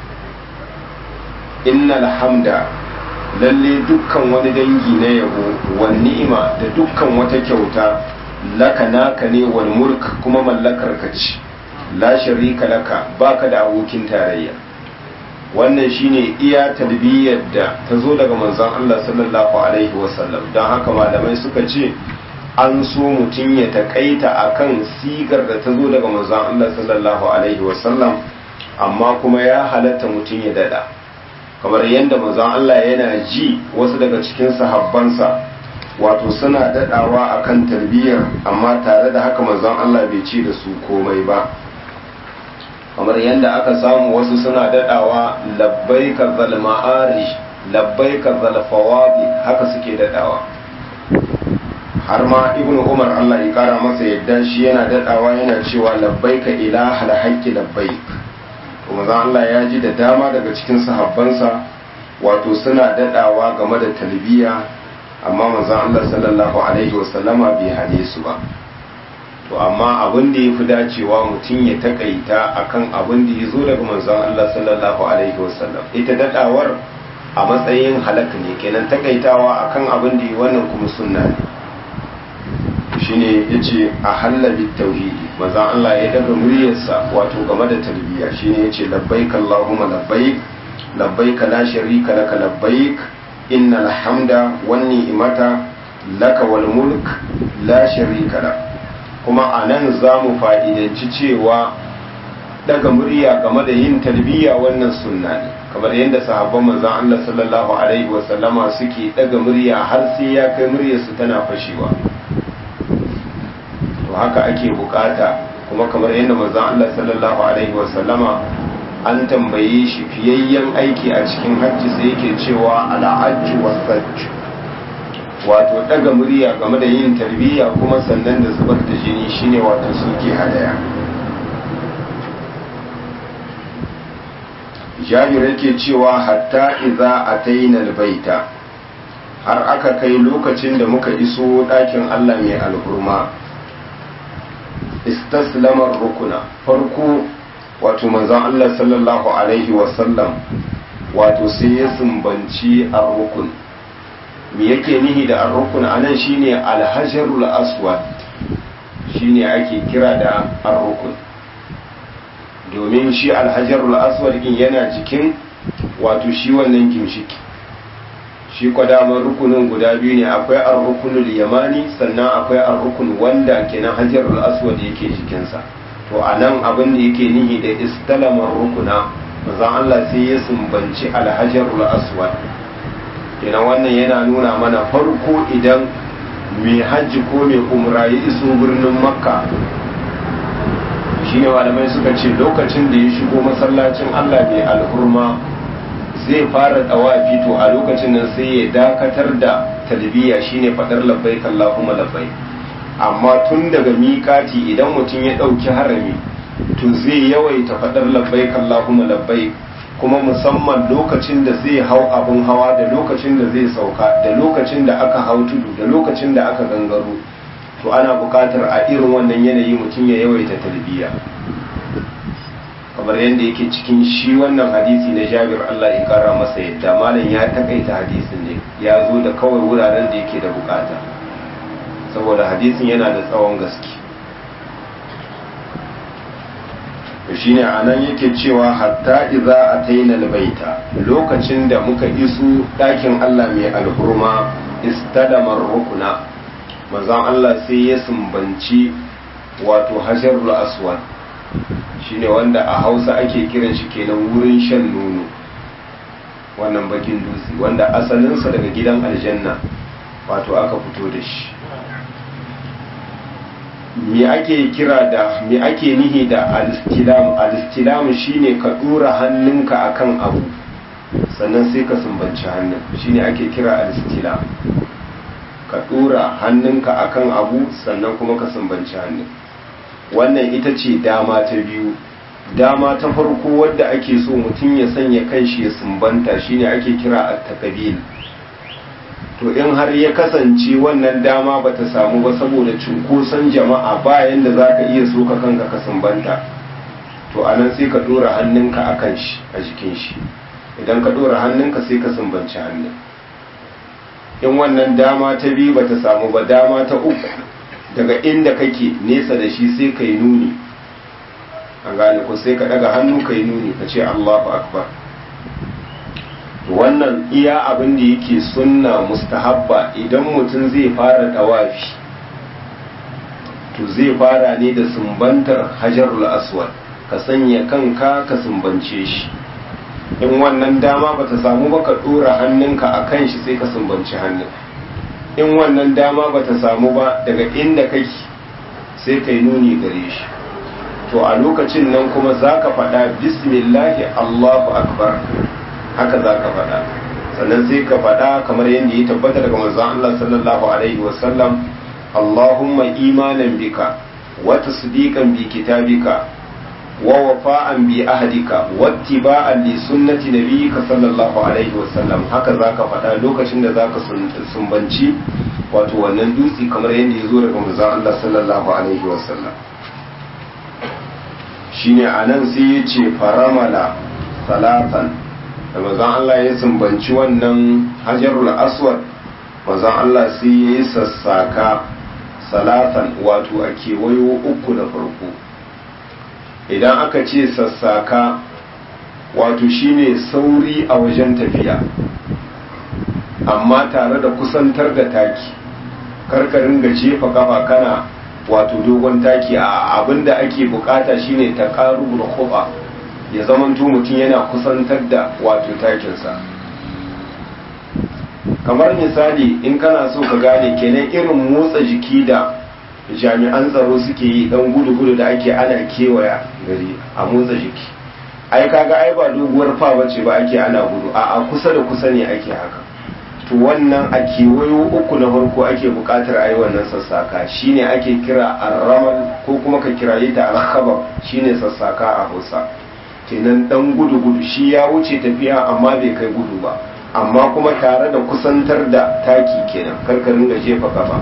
innal hamda lalle dukkan wani dangi na yabo wal ni'ima da dukkan wata kyauta laka naka ne wal mulk kuma mallakar ka ce la sharika laka baka da abokin tarayya wannan shine iya talbiyar da ta zo daga manzon Allah sallallahu alaihi wasallam don haka malamai suka ce an so mutum ya takaita akan sigar da ta zo daga manzon Allah sallallahu alaihi wasallam amma kuma ya halatta mutum ya dada kamar yadda manzon Allah yana ji wasu daga cikin sahabbansa wato suna dadawa akan tarbiyyar amma tare da haka manzon Allah bai ce da su komai ba kamar yadda aka samu wasu suna dadawa labbaika zal ma'arij labbaika zal fawadi haka suke dadawa har ma ibnu umar Allah ya kara masa yadda shi yana dadawa yana cewa labbaika ilahal haqqi labbaik kuma zan Allah ya ji da dama daga cikin sahabbansa wato suna dadawa game da talbiya amma manzon Allah sallallahu alaihi wasallama bai hane su ba to amma abin da yafi dacewa mutum ya takaita akan abin da ya zo daga manzon Allah sallallahu alaihi wasallam ita dadawar a matsayin halaka ne kenan takaitawa akan abin da ya wannan kuma sunna ne shine yace a hallabi tauhidi manzon Allah ya daga muryarsa wato game da tarbiyya shine yace labbaik allahumma labbaik labbaik la sharika laka labbaik innal hamda wan ni'mata laka wal mulk la sharika lak kuma anan zamu fa'idanci cewa daga murya game da yin tarbiyya wannan sunna ne kamar yadda sahabban manzon Allah sallallahu alaihi wasallama suke daga murya har sai ya kai muryarsu tana fashewa to haka ake bukata kuma kamar yadda manzon Allah sallallahu alaihi wasallama an tambaye shi fiyayyen aiki a cikin hajji sai yake cewa al'ajju wasajj wato daga murya game da yin tarbiyya kuma sannan da zubar da jini shine wato suke hadaya jabir yake cewa hatta idza ataina albayta har aka kai lokacin da muka iso ɗakin Allah mai alhurma istaslamar rukuna farko wato manzon Allah sallallahu alaihi wasallam wato sai ya sumbanci ar-rukun me yake nihi da ar-rukun anan shine al-hajarul aswad shine ake kira da ar-rukun domin shi al-hajarul aswad din yana jikin wato shi wannan gimshiki shi kwadaman rukunin guda biyu ne akwai ar-rukunul yamani sannan akwai ar-rukun wanda kenan hajarul aswad yake jikinsa to anan abin da yake nihi da istalamar rukuna manzon Allah sai ya sumbanci al-hajarul aswad kenan wannan yana nuna mana farko idan mai hajji ko mai umra ya iso birnin makka shine malamai suka ce lokacin da ya shigo masallacin Allah mai alhurma zai fara tawafi to a lokacin nan sai ya dakatar da talbiya shine fadar labbaik Allahumma labbaik amma tun daga miƙati idan mutum ya ɗauki harami to zai yawaita fadar labbaik Allahumma labbaik kuma musamman lokacin da zai hau abin hawa da lokacin da zai sauka da lokacin da aka hau tudu da lokacin da aka gangaro to ana buƙatar a irin wannan yanayi mutum ya yawaita talbiya kamar yadda yake cikin shi wannan hadisi na jabir Allah ya kara masa yadda malam ya takaita hadisin ne ya zo da kawai wuraren da yake da bukata saboda hadisin yana da tsawon gaske shi ne a nan yake cewa hatta iza a taina albaita lokacin da muka isu ɗakin Allah mai alhurma istadamar rukuna manzon Allah sai ya sumbanci wato hajarul aswad shine wanda a hausa ake kiran shi kenan wurin shan nono wannan bakin dutse wanda asalinsa daga gidan aljanna wato aka fito da shi me ake kira da me ake nihi da alistilam alistilam shine ka dora hannunka akan abu sannan sai ka sumbanci hannun shine ake kira alistilam ka dora hannunka akan abu sannan kuma ka sumbanci hannun wannan ita ce dama ta biyu dama ta farko wadda ake so mutum ya sanya kanshi ya sumbanta shine ake kira at-taqbil to in har ya kasance wannan dama bata samu ba saboda cunkoson jama'a bayan da zaka iya soka kanka ka sumbanta to anan sai ka dora hannunka akan shi a jikin shi idan ka dora hannunka sai ka sumbanci hannun in wannan dama ta biyu bata samu ba dama ta uku daga inda kake nesa da shi sai ka yi nuni an gane ko sai ka daga hannu ka yi nuni ka ce Allahu akbar wannan iya abin da yake sunna mustahabba idan mutum zai fara dawafi to zai fara ne da sumbantar hajarul aswad ka sanya kanka ka sumbance shi in wannan dama bata samu ba ka dora hannunka a kan shi sai ka sumbanci hannun in wannan dama bata samu ba daga inda kake sai ka yi nuni gare shi to a lokacin nan kuma za ka faɗa bismillahi allahu akbar haka za ka faɗa sannan sai ka faɗa kamar yadda ya tabbata daga manzon Allah sallallahu alaihi wasallam Allahumma imanan bika wa tasdiqan bi kitabika wa wafa'an bi ahdika wa ittiba'an li sunnati nabiyyika sallallahu alaihi wasallam haka za ka faɗa lokacin da za ka sumbanci wato wannan dutse kamar yadda ya zo daga manzon Allah sallallahu alaihi wasallam shine anan sai ya ce faramala salatan da mazan Allah ya sumbanci wannan hajarul aswad mazan Allah sai ya yi sassaka salatan wato a kewayo uku da farko idan aka ce sassaka wato shine sauri a wajen tafiya amma tare da kusantar da taki karkarin ga jefa kafa kana wato dogon taki a abinda ake bukata shine ta karu da ya zamanto mutum yana kusantar da wato takinsa kamar misali in kana so ka gane kenan irin motsa jiki da jami'an tsaro suke yi dan gudu-gudu da ake ana kewaya gari a motsa jiki ai kaga ai ba doguwar fa bace ba ake ana gudu a a kusa da kusa ne ake haka to wannan a kewayo uku na farko ake bukatar ai wannan sassaka shine ake kira arramal ko kuma ka kiraye ta alkhabar shine sassaka a Hausa kenan dan gudu-gudu shi ya wuce tafiya amma bai kai gudu ba amma kuma tare da kusantar da taki kenan karkarin da jefa kafa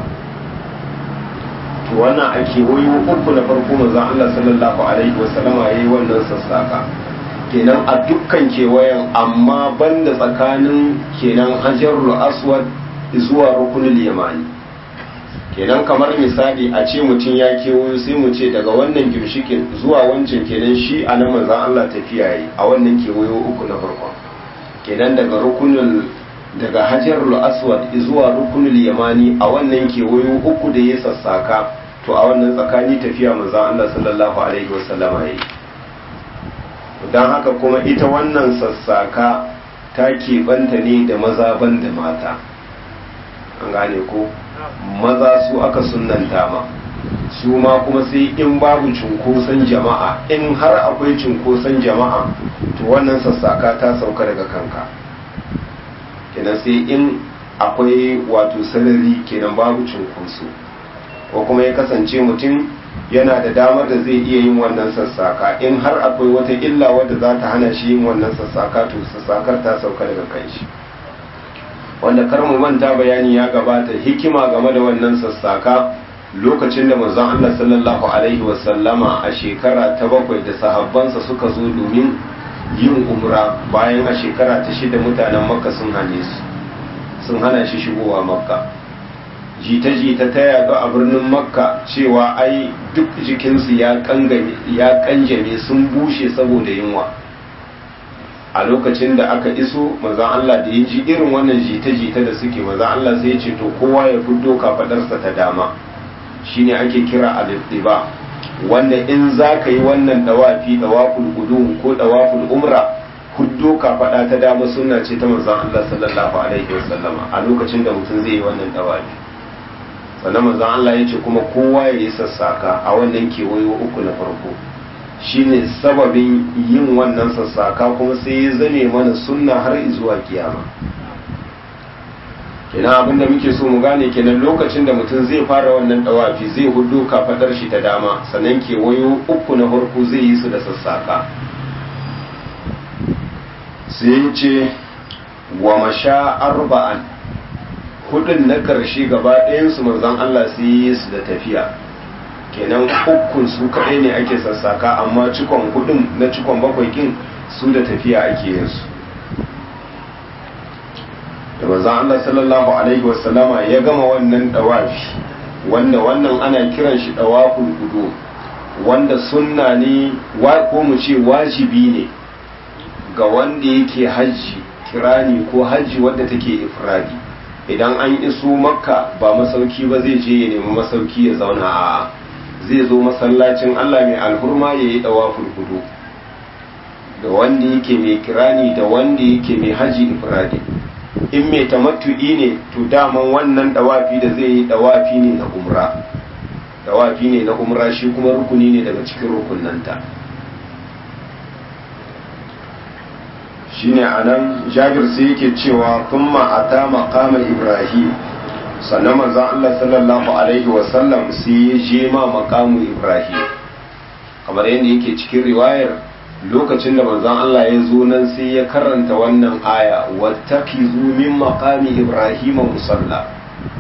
to wannan a kewayo uku na farko manzon Allah sallallahu alaihi wasallama yayi wannan sassaka kenan a dukkan kewayen amma banda tsakanin kenan hajarul aswad zuwa rukunul yamani kenan kamar misali a ce mutum ya kewayo sai mu ce daga wannan gimshikin zuwa wancan kenan shi a nan manzan Allah tafiya yi a wannan kewayo uku na farko kenan daga rukunul daga hajarul aswad zuwa rukunul yamani a wannan kewayo uku da ya sassaka to a wannan tsakani tafiya manzan Allah sallallahu alaihi wasallama yayi don haka kuma ita wannan sassaka ta keɓanta ne da maza ban da mata an gane ko maza su aka sunanta ma su ma kuma sai in babu cunkoson jama'a in har akwai cunkoson jama'a to wannan sassaka ta sauka daga kanka kenan sai in akwai wato sarari kenan babu cunkoso ko kuma ya kasance mutum yana da damar da zai iya yin wannan sassaka in har akwai wata illa wadda za ta hana shi yin wannan sassaka to sassakar ta sauka daga kan shi wanda kar mu manta bayani ya gabata hikima game da wannan sassaka lokacin da manzon Allah sallallahu alaihi wasallama a shekara ta bakwai da sahabbansa suka zo domin yin umra bayan a shekara ta shida mutanen makka sun hane su sun hana shi shigowa makka jita-jita ta yaɗu a birnin makka cewa ai duk jikinsu ya kanjame sun bushe saboda yunwa a lokacin da aka iso mazan Allah da ya ji irin wannan jita-jita da suke mazan Allah sai ce to kowa ya fito kafadarsa ta dama shine ake kira al-ittiba wanda in za ka yi wannan dawafi dawaful gudu ko dawaful umra huddo kafada ta dama sunna ce ta manzon Allah sallallahu alaihi wasallama a lokacin da mutum zai yi wannan dawafi sannan manzon Allah ya ce kuma kowa ya yi sassaka a wannan kewayo uku na farko shine sababin yin wannan sassaka kuma sai ya zame mana sunna har zuwa kiyama kenan abin da muke so mu gane kenan lokacin da mutum zai fara wannan dawafi zai hudu kafadar shi ta dama sannan kewayo uku na farko zai yi su da sassaka sai ce wa masha arba'an hudun na karshe gaba ɗayansu manzon Allah sai yi su da tafiya kenan ukun su kaɗai ne ake sassaka amma cikon hudun na cikon bakwai kin su da tafiya ake yin su da manzon Allah sallallahu alaihi wasallama ya gama wannan dawafi wanda wannan ana kiran shi dawaful gudu wanda sunna ne ko mu ce wajibi ne ga wanda yake hajji kirani ko hajji wadda take ifradi idan an iso makka ba masauki ba zai je ya nemi masauki ya zauna a zai zo masallacin Allah mai alhurma ya yi dawaful gudu da wanda yake mai kirani da wanda yake mai haji ifradi in mai tamattu'i ne to daman wannan dawafi da zai yi dawafi ne na umra dawafi ne na umra shi kuma rukuni ne daga cikin rukunanta shine anan jabir sai yake cewa kuma ata maqama ibrahim sannan manzon Allah sallallahu alaihi wasallam sai ya je ma maqamu ibrahim kamar yadda yake cikin riwayar lokacin da manzon Allah ya zo nan sai ya karanta wannan aya wattakizu min maqami ibrahim musalla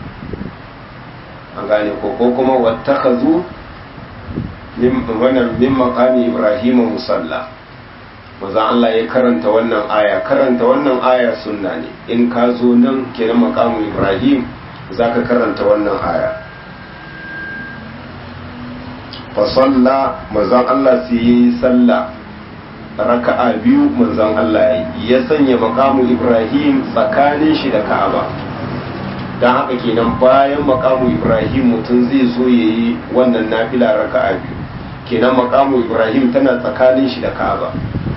an gane ko ko kuma wattakazu min wannan min maqami ibrahim musalla manzon Allah ya karanta wannan aya karanta wannan aya sunna ne in ka zo nan kenan maqamu ibrahim zaka karanta wannan aya fa salla manzon Allah sai yi sallah raka'a biyu manzon Allah ya sanya makamu Ibrahim tsakanin shi da Ka'aba don haka kenan bayan makamu Ibrahim mutum zai zo ya yi wannan nafila raka'a biyu kenan makamu Ibrahim tana tsakanin shi da Ka'aba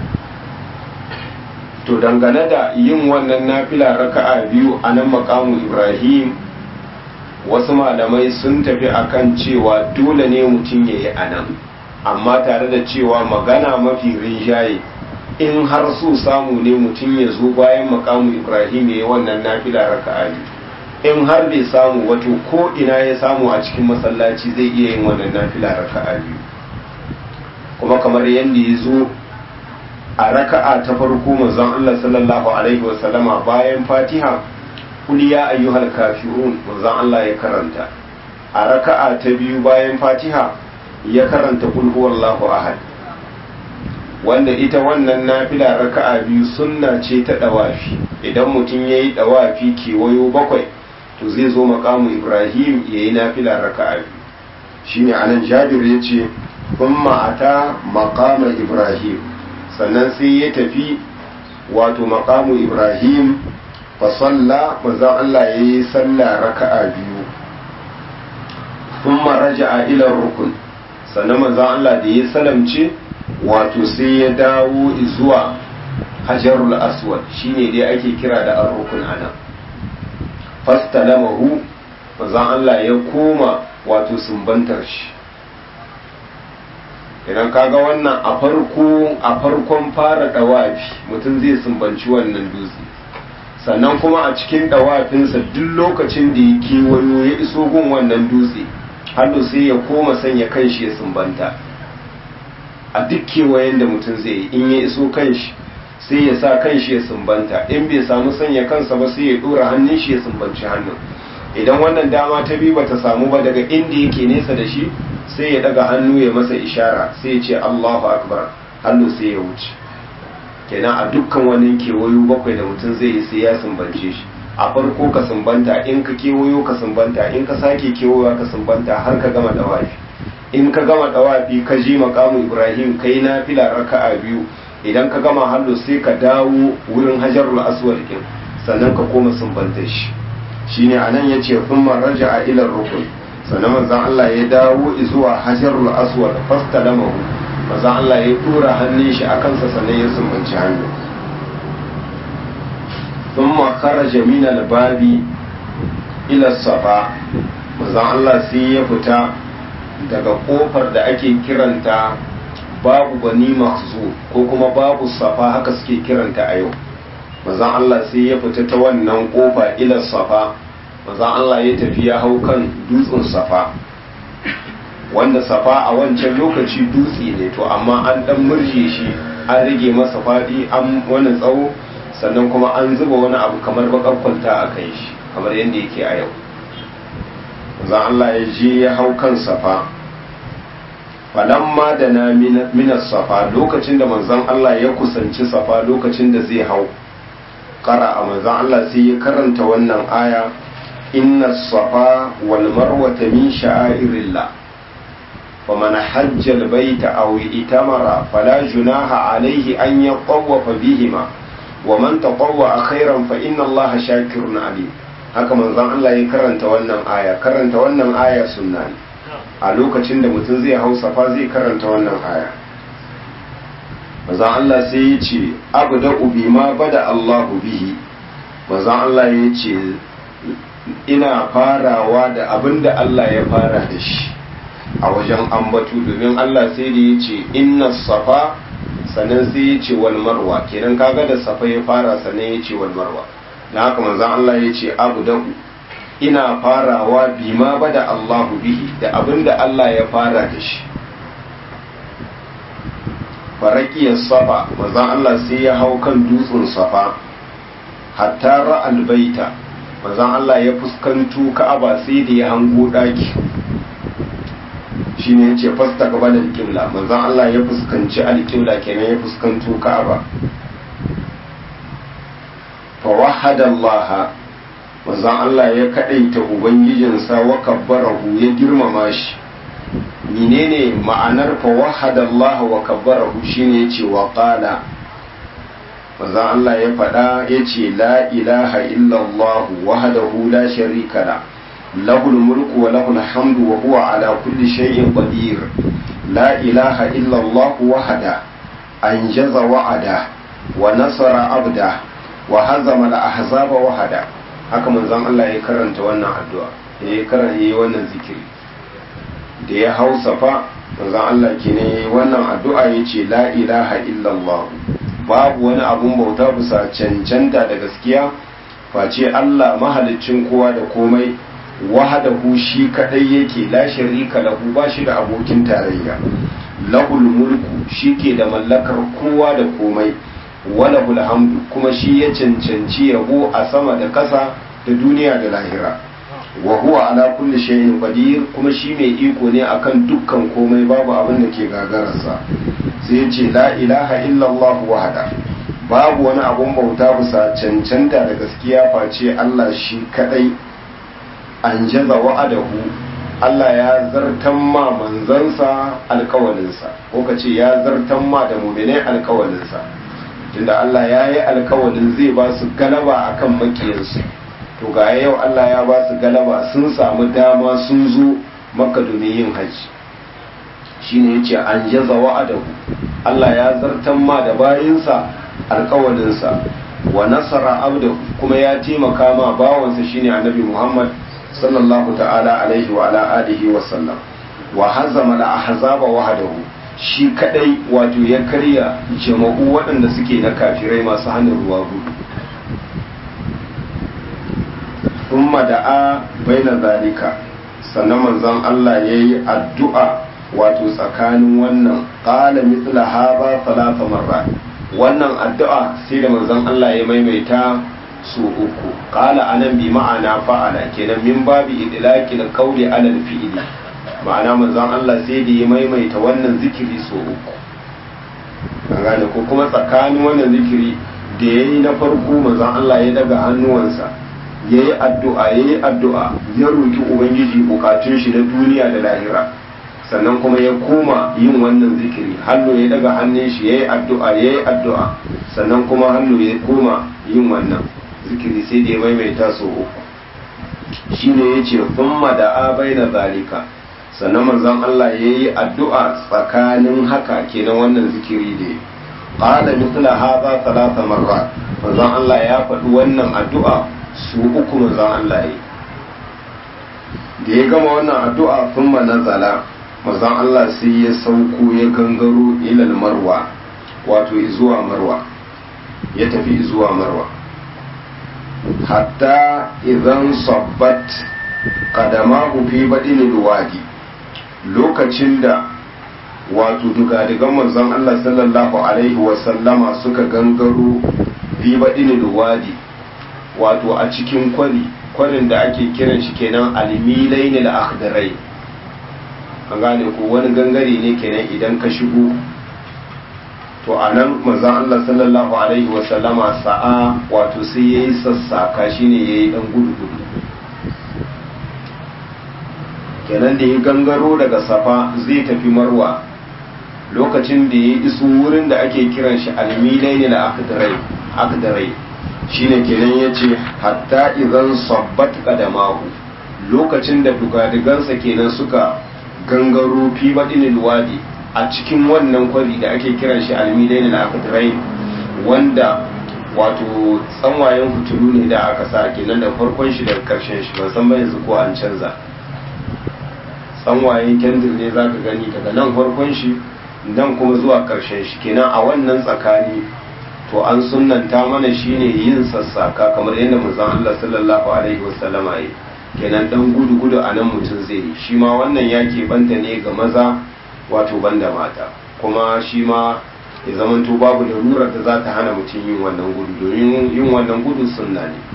to dangane da yin wannan nafila raka'a biyu a nan makamu Ibrahim wasu malamai sun tafi akan cewa dole ne mutum ya yi a nan amma tare da cewa magana mafi rinjaye in har so samu ne mutum ya zo bayan makamu ibrahim ya yi wannan nafila raka'a in har bai samu wato ko ina ya samu a cikin masallaci zai iya yin wannan nafila raka'a biyu kuma kamar yadda ya zo a raka'a ta farko manzon Allah sallallahu alaihi wasallama bayan fatiha kul ya ayyuhal kafirun manzon Allah ya karanta a raka'a ta biyu bayan fatiha ya karanta kul huwallahu ahad wanda ita wannan nafila raka'a biyu sunna ce ta dawafi idan mutum yayi dawafi kewayo bakwai to zai zo makamu ibrahim yayi nafila raka'a biyu shine anan jabir yace thumma ata maqama ibrahim sannan sai ya tafi wato maqamu ibrahim fa salla manzo Allah yayi sallah raka'a biyu thumma raja'a ila rukun sannan manzon Allah da ya salamce wato sai ya dawo zuwa hajarul aswad shine dai ake kira da ar-rukun ana fastalamahu manzon Allah ya koma wato sumbantar shi idan kaga wannan a farko a farkon fara dawafi mutum zai sumbanci wannan dutse sannan kuma a cikin dawafinsa duk lokacin da ya kewayo ya iso gun wannan dutse hannu sai ya koma sanya kanshi ya sumbanta a duk kewayen da mutum zai yi in ya iso kanshi sai ya sa kanshi ya sumbanta in bai samu sanya kansa ba sai ya dora hannun shi ya sumbanci hannun idan wannan dama ta bi bata samu ba daga inda yake nesa da shi sai ya daga hannu ya masa ishara sai ya ce Allahu akbar hannu sai ya wuce kenan a dukkan wani kewayo bakwai da mutum zai yi sai ya sumbance shi a farko ka sumbanta in ka kewayo ka sumbanta in ka sake kewayowa ka sumbanta har ka gama dawafi in ka gama dawafi ka ji makamu ibrahim kai na fila raka'a biyu idan ka gama hallo sai ka dawo wurin hajarul aswad din sannan ka koma sumbanta shi shine anan yace thumma raja'a ila rukun sannan manzon Allah ya dawo zuwa hajarul aswad fastalamahu manzon Allah ya tura hannun shi akan sa sannan ya sumbanci hannu thumma kharaja min al-babi ila safa manzon Allah sai ya fita daga kofar da ake kiranta babu bani mahzu ko kuma babu safa haka suke kiranta a yau manzon Allah sai ya fita ta wannan kofa ila safa manzon Allah ya tafi ya hau kan dutsen safa wanda safa a wancan lokaci dutse ne to amma an dan murje shi an rage masa fadi an wani tsawo sannan kuma an zuba wani abu kamar bakar kwalta a kai shi kamar yadda yake a yau manzon Allah ya je ya hau kan safa falamma da na minas safa lokacin da manzon Allah ya kusanci safa lokacin da zai hau kara a manzon Allah sai ya karanta wannan aya inna safa wal marwata min sha'airillah faman hajja al baita aw itamara fala junaha alayhi an yatawwafa bihima wa man tatawwa khairan fa inna Allah shakirun alim haka manzon Allah ya karanta wannan aya karanta wannan aya sunna ne a lokacin da mutum zai hau safa zai karanta wannan aya mazan Allah sai ya ce abu da ubi ma bada Allahu bihi mazan Allah ya ce ina farawa da abin da Allah ya fara da shi a wajen ambatu domin Allah sai da ya ce inna safa sannan sai ya ce wal marwa kenan kaga da safa ya fara sannan ya ce wal marwa na haka manzan Allah ya ce abu da ina farawa bima bada Allahu bihi da abinda Allah ya fara da shi farakiyar safa mazan Allah sai ya hau kan dutsen safa hatta ra'al baita mazan Allah ya fuskanto ka'aba sai da ya hango daki shine yace fasta gaba da alƙibla manzon Allah ya fuskanci alƙibla kenan ya fuskanto ka'aba fa wahada Allah manzon Allah ya kadaita ubangijinsa wa kabbarahu ya girmama shi menene ma'anar fa wahada Allah wa kabbarahu shine yace wa qala manzon Allah ya faɗa yace la ilaha illallah wahdahu la sharika la lahul mulku wa lahul hamdu wa huwa ala kulli shay'in qadir la ilaha illallah wahda anjaza wa'ada wa nasara abda wa hazama al-ahzaba wahada haka manzon Allah ya karanta wannan addu'a ya karanta yayi wannan zikiri da ya hau safa manzon Allah kenan yayi wannan addu'a yace la ilaha illallah babu wani abun bauta bisa cancanta da gaskiya face Allah mahaliccin kowa da komai wahadahu shi kadai yake la sharika lahu ba shi da abokin tarayya lahul mulku shi ke da mallakar kowa da komai walahul hamdu kuma shi ya cancanci yabo a sama da kasa da duniya da lahira wa huwa ala kulli shay'in qadir kuma shi mai iko ne akan dukkan komai babu abin da ke gagararsa sai ya ce la ilaha illallah wahada babu wani abun bauta bisa cancanta da gaskiya face Allah shi kadai an jaza wa'adahu Allah ya zartan ma manzansa alkawalinsa ko ka ce ya zartan ma da muminai alkawalinsa tunda Allah ya yi alkawalin zai ba su galaba akan makiyansu to ga yau Allah ya ba su galaba sun samu dama sun zo makka domin yin hajji shine yace an jaza wa'adahu Allah ya zartan ma da bayinsa alkawalinsa wa nasara abdahu kuma ya taimaka ma bawansa shine annabi Muhammad sallallahu ta'ala alaihi wa ala alihi wa sallam wa hazama al-ahzaba wahdahu shi kadai wato ya karya jama'u waɗanda suke na kafirai masu hannun ruwa gudu thumma da'a baina zalika sannan manzon Allah yayi addu'a wato tsakanin wannan qala mithla hadha thalatha marrat wannan addu'a sai da manzon Allah ya maimaita su uku qala anan bi ma'ana fa'ala kenan min babi idlaqil qawli ala al-fi'li ma'ana manzon Allah sai da ya maimaita wannan zikiri su uku an gane ko kuma tsakanin wannan zikiri da yayi na farko manzon Allah ya daga hannuwansa ya yi addu'a ya yi addu'a ya roƙi ubangiji bukatun shi na duniya da lahira sannan kuma ya koma yin wannan zikiri hannu ya daga hannun shi ya yi addu'a ya yi addu'a sannan kuma hannu ya koma yin wannan zikiri sai da ya maimaita sau uku shi ne ya ce thumma da abai na zalika sannan manzon Allah ya yi addu'a tsakanin haka kenan wannan zikiri da ya qala mithla hadha thalatha marrat manzon Allah ya faɗi wannan addu'a su uku manzon Allah ya da ya gama wannan addu'a thumma nazala manzon Allah sai ya sauko ya gangaro ilal marwa wato zuwa marwa ya tafi zuwa marwa hatta idan sabbat qadamahu fi badinil wadi lokacin da wato dugadigan manzon Allah sallallahu alaihi wasallama suka gangaro fi badinil wadi wato a cikin kwari kwarin da ake kiran shi kenan almilainil akhdarai an gane ko wani gangare ne kenan idan ka shigo to a nan manzan Allah sallallahu alaihi wasallama sa'a wato sai ya yi sassaka shi ne ya yi ɗan gudu-gudu kenan da ya gangaro daga safa zai tafi marwa lokacin da ya iso wurin da ake kiran shi almilai ne na akdarai shi ne kenan ya ce hatta idan sabbat kadamahu lokacin da dugadigansa kenan suka gangaro fi baɗinin wadi a cikin wannan kwari da ake kiran shi almidai na akadirai wanda wato tsanwayen hutulu ne da aka sa kenan da farkon shi da karshen shi ban san ba yanzu ko an canza tsanwayen kendir ne za ka gani daga nan farkon shi nan kuma zuwa karshen shi kenan a wannan tsakani to an sunnanta mana shine yin sassaka kamar yadda manzon Allah sallallahu alaihi wasallama yi kenan dan gudu gudu a nan mutum zai yi shi ma wannan ya banta ne ga maza wato banda mata kuma shi ma ya zamanto babu larurar da za ta hana mutum yin wannan gudu domin yin wannan gudu sunna ne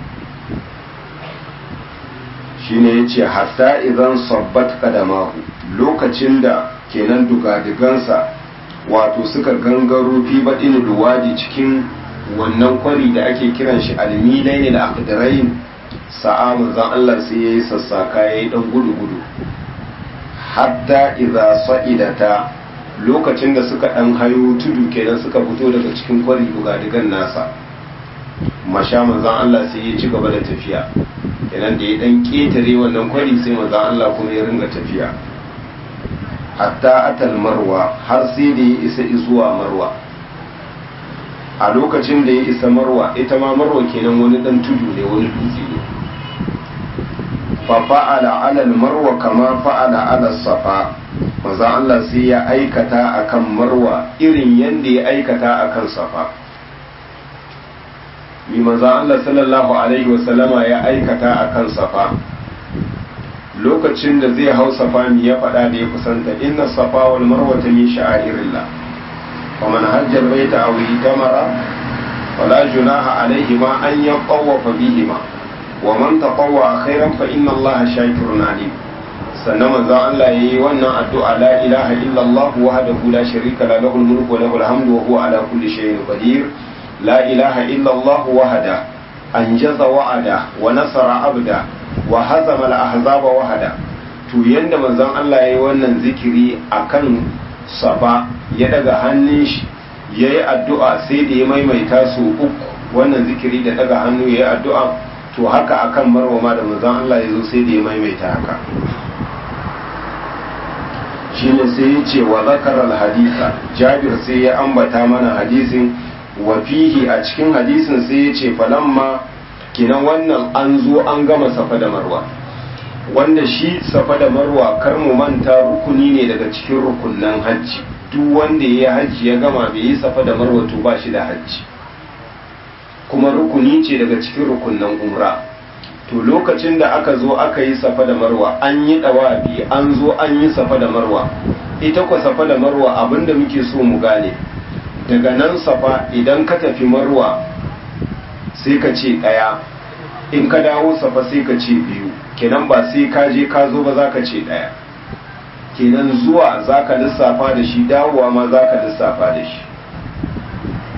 shi ne ya ce hatta idan sabbat kadamahu lokacin da kenan dugadigansa wato suka gangaro fi baɗin duwadi cikin wannan kwari da ake kiran shi almilai ne da akadarain sa'a manzan Allah sai ya yi sassaka ya yi ɗan gudu-gudu hatta idza sa'idata lokacin da suka dan hayo tudu kenan suka fito daga cikin kwari bugadigan nasa masha manzon Allah sai ya ci gaba da tafiya kenan da ya dan ketare wannan kwari sai manzon Allah kuma ya ringa tafiya hatta atal marwa har sai da ya isa zuwa marwa a lokacin da ya isa marwa ita ma marwa kenan wani dan tudu ne wani dutse ne fafa'ala alal marwa kama fa'ala alal safa maza Allah sai ya aikata akan marwa irin yadda ya aikata akan safa mi maza Allah sallallahu alaihi wasallama ya aikata akan safa lokacin da zai hau safa mi ya faɗa da ya kusanta inna safa wal marwa ta min sha'irillah wa man hajjar baita aw itamara fala junaha alaihima an yaqawwafa bihima wa man taqawwa khairan fa inna allaha shakirun alim sannan manzo Allah yayi wannan addu'a la ilaha illa Allah wahdahu la sharika la lahul mulku wa lahul hamdu wa huwa ala kulli shay'in qadir la ilaha illa Allah wahda anjaza wa'ada wa nasara abda wa hazama al ahzaba wahda to yanda manzon Allah yayi wannan zikiri akan safa ya daga hannun shi yayi addu'a sai da ya maimaita su uku wannan zikiri da daga hannu yayi addu'a to haka akan marwama da manzon Allah ya zo sai da ya maimaita haka shine sai ya ce wa zakarar hadisa jabir sai ya ambata mana hadisin wa fihi a cikin hadisin sai ya ce falamma kinan wannan an zo an gama safa da marwa wanda shi safa da marwa kar mu manta rukuni ne daga cikin rukunnan hajji duk wanda ya yi hajji ya gama bai yi safa da marwa to ba shi da hajji kuma rukuni ce daga cikin rukunnan umra to lokacin da aka zo aka yi safa da marwa an yi dawabi an zo an yi safa da marwa ita kwa safa da marwa abinda muke so mu gane daga nan safa idan ka tafi marwa sai ka ce ɗaya in ka dawo safa sai ka ce biyu kenan ba sai ka je ka zo ba za ka ce ɗaya kenan zuwa za ka lissafa da shi dawowa ma za ka lissafa da shi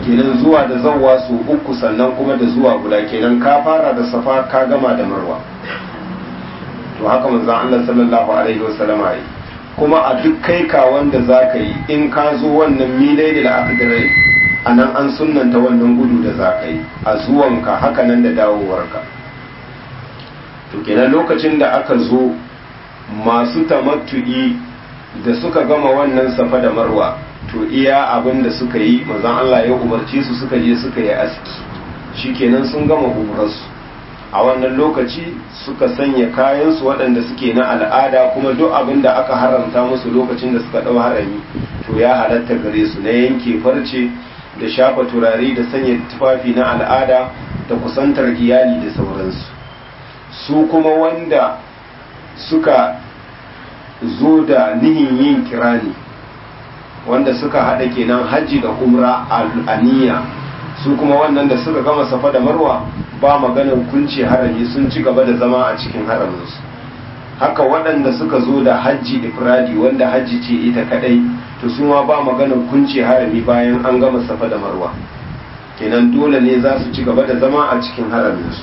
kenan zuwa da zawwa su uku sannan kuma da zuwa guda kenan ka fara da safa ka gama da marwa to haka manzon Allah sallallahu alaihi wasallama yi kuma a duk kai ka wanda za ka yi in ka zo wannan milai da aka dare a nan an sunanta wannan gudu da za ka yi a zuwanka haka nan da dawowarka to kenan lokacin da aka zo masu tamattu'i da suka gama wannan safa da marwa to iya abin da suka yi manzon Allah ya umarci su suka je suka yi aski shikenan sun gama umrarsu a wannan lokaci suka sanya kayansu waɗanda suke na al'ada kuma duk abin da aka haramta musu lokacin da suka ɗau harami to ya halatta gare su na yanke farce da shafa turare da sanya tufafi na al'ada da kusantar iyali da sauransu su kuma wanda suka zo da nihin yin kirani wanda suka haɗa kenan hajji da umra a niyya su kuma wannan da suka gama safa da marwa ba maganar kunce harami sun ci gaba da zama a cikin haraminsu haka waɗanda suka zo da hajji ifradi wanda hajji ce ita kadai to su ma ba maganar kunce harami bayan an gama safa da marwa kenan dole ne za su ci gaba da zama a cikin haraminsu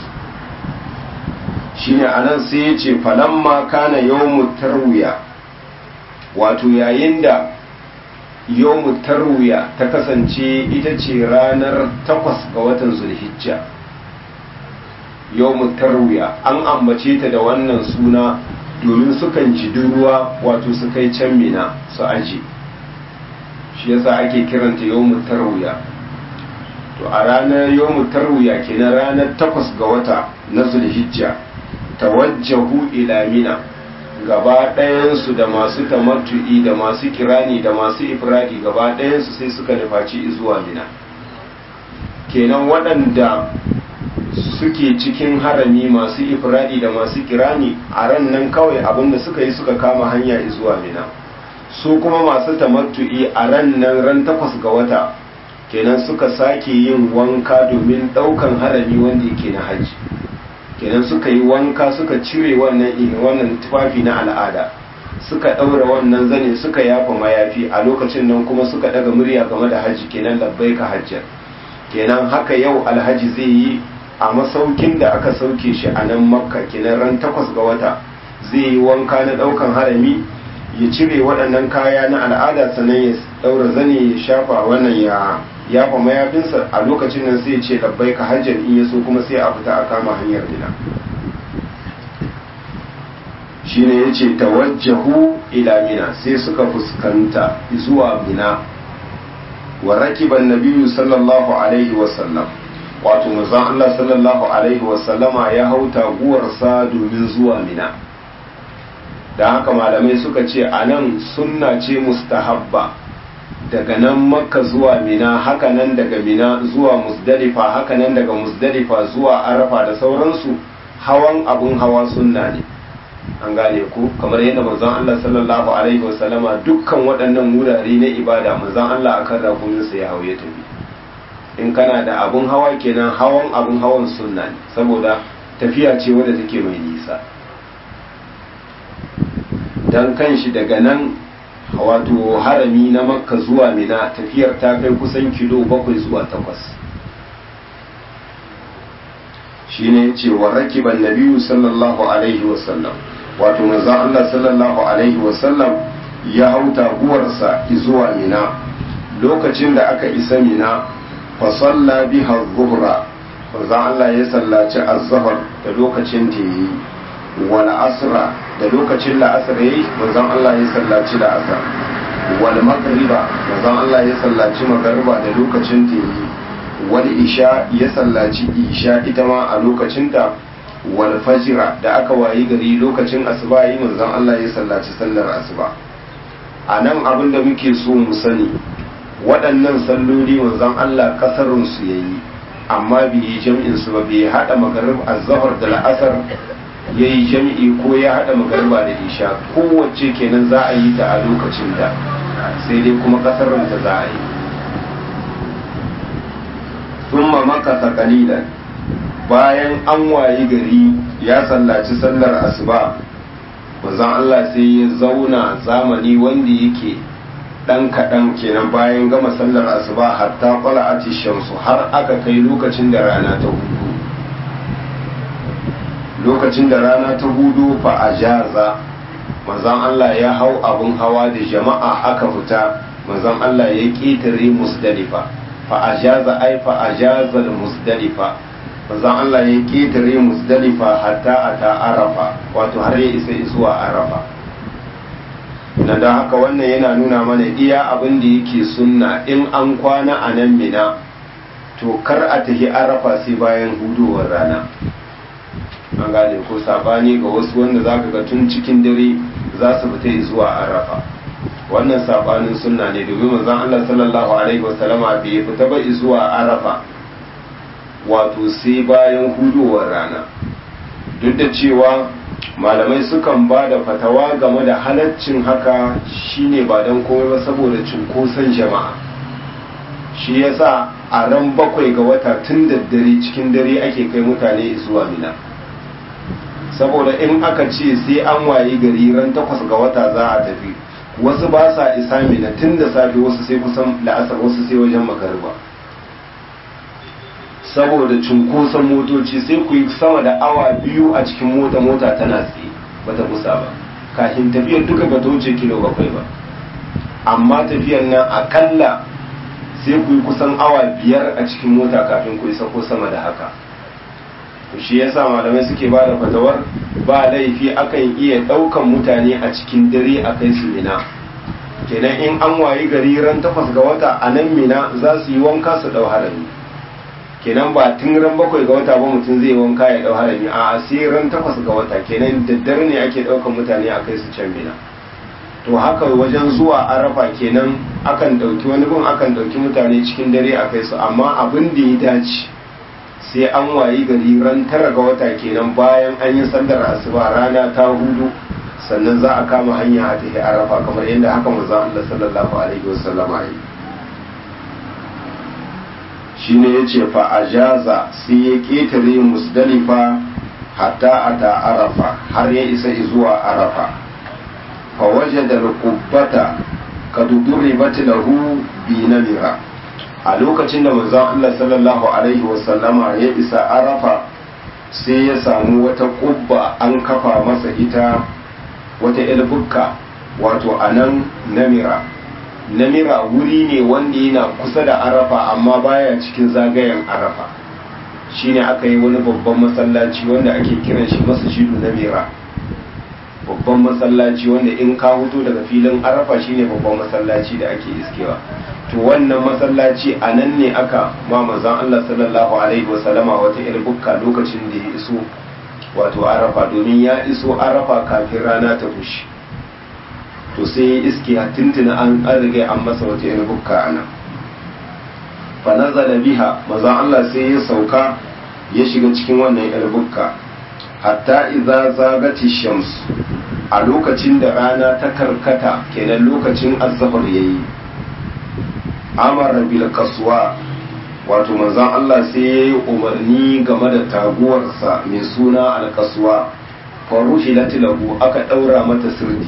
shine anan sai ya ce falamma kana yawmu tarwiya wato yayin da yawmu tarwiya ta kasance ita ce ranar takwas ga watan zulhijja yawmu tarwiya an ambace ta da wannan suna domin sukan ji ruwa wato su kai can mina su aji shi yasa ake kiranta yawmu tarwiya to a ranar yawmu tarwiya kenan ranar takwas ga wata na zulhijja tawajjahu ila mina gaba ɗayansu da masu tamattu'i da masu kirani da masu ifradi gaba ɗayansu sai suka nufaci zuwa mina kenan waɗanda suke cikin harami masu ifradi da masu kirani a ran nan kawai abinda suka yi suka kama hanya zuwa mina su kuma masu tamattu'i a ran nan ran takwas ga wata kenan suka sake yin wanka domin ɗaukan harami wanda yake na hajji kenan suka yi wanka suka cire wannan wannan tufafi na al'ada suka ɗaura wannan zane suka yafa mayafi a lokacin nan kuma suka ɗaga murya game da hajji kenan labbai ka hajjar kenan haka yau alhaji zai yi a masaukin da aka sauke shi a nan makka kenan ran takwas ga wata zai yi wanka na ɗaukan harami ya cire waɗannan kaya na al'ada sannan ya ɗaura zane ya shafa wannan ya yafa mayafinsa a lokacin nan sai ya ce labbai ka hajjar in ya so kuma sai a fita a kama hanyar mina shi ne ya ce tawajjahu ila mina sai suka fuskanta zuwa mina wa rakiban nabiyu sallallahu alaihi wasallam wato manzon Allah sallallahu alaihi wasallama ya hau taguwarsa domin zuwa mina da haka malamai suka ce a nan sunna ce mustahabba daga nan makka zuwa mina haka nan daga mina zuwa musdalifa haka nan daga musdalifa zuwa arafa da sauransu hawan abun hawa sunna ne an gane ku kamar yadda manzon Allah sallallahu alaihi wasallama dukkan waɗannan wurare na ibada manzon Allah akan rakuminsa ya hauye tafi in kana da abun hawa kenan hawan abun hawan sunna ne saboda tafiya ce wadda take mai nisa dan kanshi daga nan wato harami na makka zuwa mina tafiyar ta kai kusan kilo bakwai zuwa takwas shi ne ce wa rakiban nabiyu sallallahu alaihi wasallam wato manzon Allah sallallahu alaihi wasallam ya hau taguwarsa zuwa mina lokacin da aka isa mina fa salla biha zuhra manzon Allah ya sallaci az-zuhr da lokacin da yayi wal asra da lokacin la'asar yayi manzon Allah ya sallaci la'asar wal magriba manzon Allah ya sallaci magriba da lokacin ta yi wal isha ya sallaci isha ita ma a lokacin ta wal fajira da aka wayi gari lokacin asuba yi manzon Allah ya sallaci sallar asuba a nan abin da muke so mu sani waɗannan salloli manzon Allah kasarun su yayi amma bai yi jam'in su ba bai hada magarib az-zuhr da la'asar ya yi jami'i ko ya haɗa magarba da isha kowace kenan za a yi ta a lokacin da sai dai kuma ƙasar ta za a yi sun makasa kalilan bayan an wayi gari ya sallaci sallar asuba manzon Allah sai ya zauna zamani wanda yake dan kaɗan kenan bayan gama sallar asuba hatta qala'ati shamsu har aka kai lokacin da rana ta hudu lokacin da rana ta hudu fa ajaza manzon Allah ya hau abun hawa da jama'a aka fita manzon Allah ya ƙetare musdalifa fa ajaza ai fa ajaza musdalifa manzon Allah ya ƙetare musdalifa hatta ata arafa wato har ya isa zuwa arafa na da haka wannan yana nuna mana iya abin da yake sunna in an kwana a nan mina to kar a tafi arafa sai bayan hudowar rana an gane ko sabani ga wasu wanda za ka ga tun cikin dare za su fita zuwa arafa wannan sabanin sunna ne domin manzon Allah sallallahu alaihi wasallama bai fita ba zuwa arafa wato sai bayan hudowar rana duk da cewa malamai sukan ba da fatawa game da halaccin haka shine ba don komai ba saboda cunkoson jama'a shi yasa a ran bakwai ga wata tun da dare cikin dare ake kai mutane zuwa mina saboda in aka ce sai an waye gari ran takwas ga wata za a tafi wasu ba sa isa mina tun da safe wasu sai kusan la'asar wasu sai wajen magariba saboda cunkoson motoci sai ku yi sama da awa biyu a cikin mota mota tana tsaye bata kusa ba kafin tafiyar duka ba ta wuce kilo bakwai ba amma tafiyar nan akalla sai ku yi kusan awa biyar a cikin mota kafin ku isa ko sama da haka shi yasa malamai suke ba da fatawar ba laifi akan iya ɗaukan mutane a cikin dare a kai su mina kenan in an wayi gari ran takwas ga wata a nan mina za su yi wanka su ɗau harami kenan ba tun ran bakwai ga wata ba mutum zai wanka ya ɗau harami a sai ran takwas ga wata kenan daddare ne ake ɗaukan mutane a kai su can mina to haka wajen zuwa arafa kenan akan ɗauki wani gun akan ɗauki mutane cikin dare a kai su amma abin da ya dace sai an wayi gari ran tara ga wata kenan bayan an yi sallar asuba rana ta hudu sannan za a kama hanya a tafi arafa kamar yadda haka manzon Allah sallallahu alaihi wasallam ya yi shine yace fa ajaza sai ya ketare musdalifa hatta ata arafa har ya isa zuwa arafa fa wajada al-qubbata kad duribat lahu bi namira a lokacin da manzon Allah sallallahu alaihi wasallama ya isa arafa sai ya samu wata kubba an kafa masa ita wata ilbukka wato anan namira namira wuri ne wanda yana kusa da arafa amma baya cikin zagayen arafa shine aka yi wani babban masallaci wanda ake kiran shi masjidu namira babban masallaci wanda in ka huto daga filin arafa shine babban masallaci da ake iskewa to wannan masallaci a nan ne aka ma manzon Allah sallallahu alaihi wasallama wata irin bukka lokacin da ya iso wato arafa domin ya iso arafa kafin rana ta fushi to sai ya iske a tuntuna an riga an masa wata irin bukka a nan fa nazala biha manzon Allah sai ya sauka ya shiga cikin wannan irin bukka hatta idza zagati shams a lokacin da rana ta karkata kenan lokacin azzafar yayi amara bil kaswa wato manzon Allah sai ya yi umarni game da taguwarsa mai suna alkaswa farushi lahu aka ɗaura mata sirdi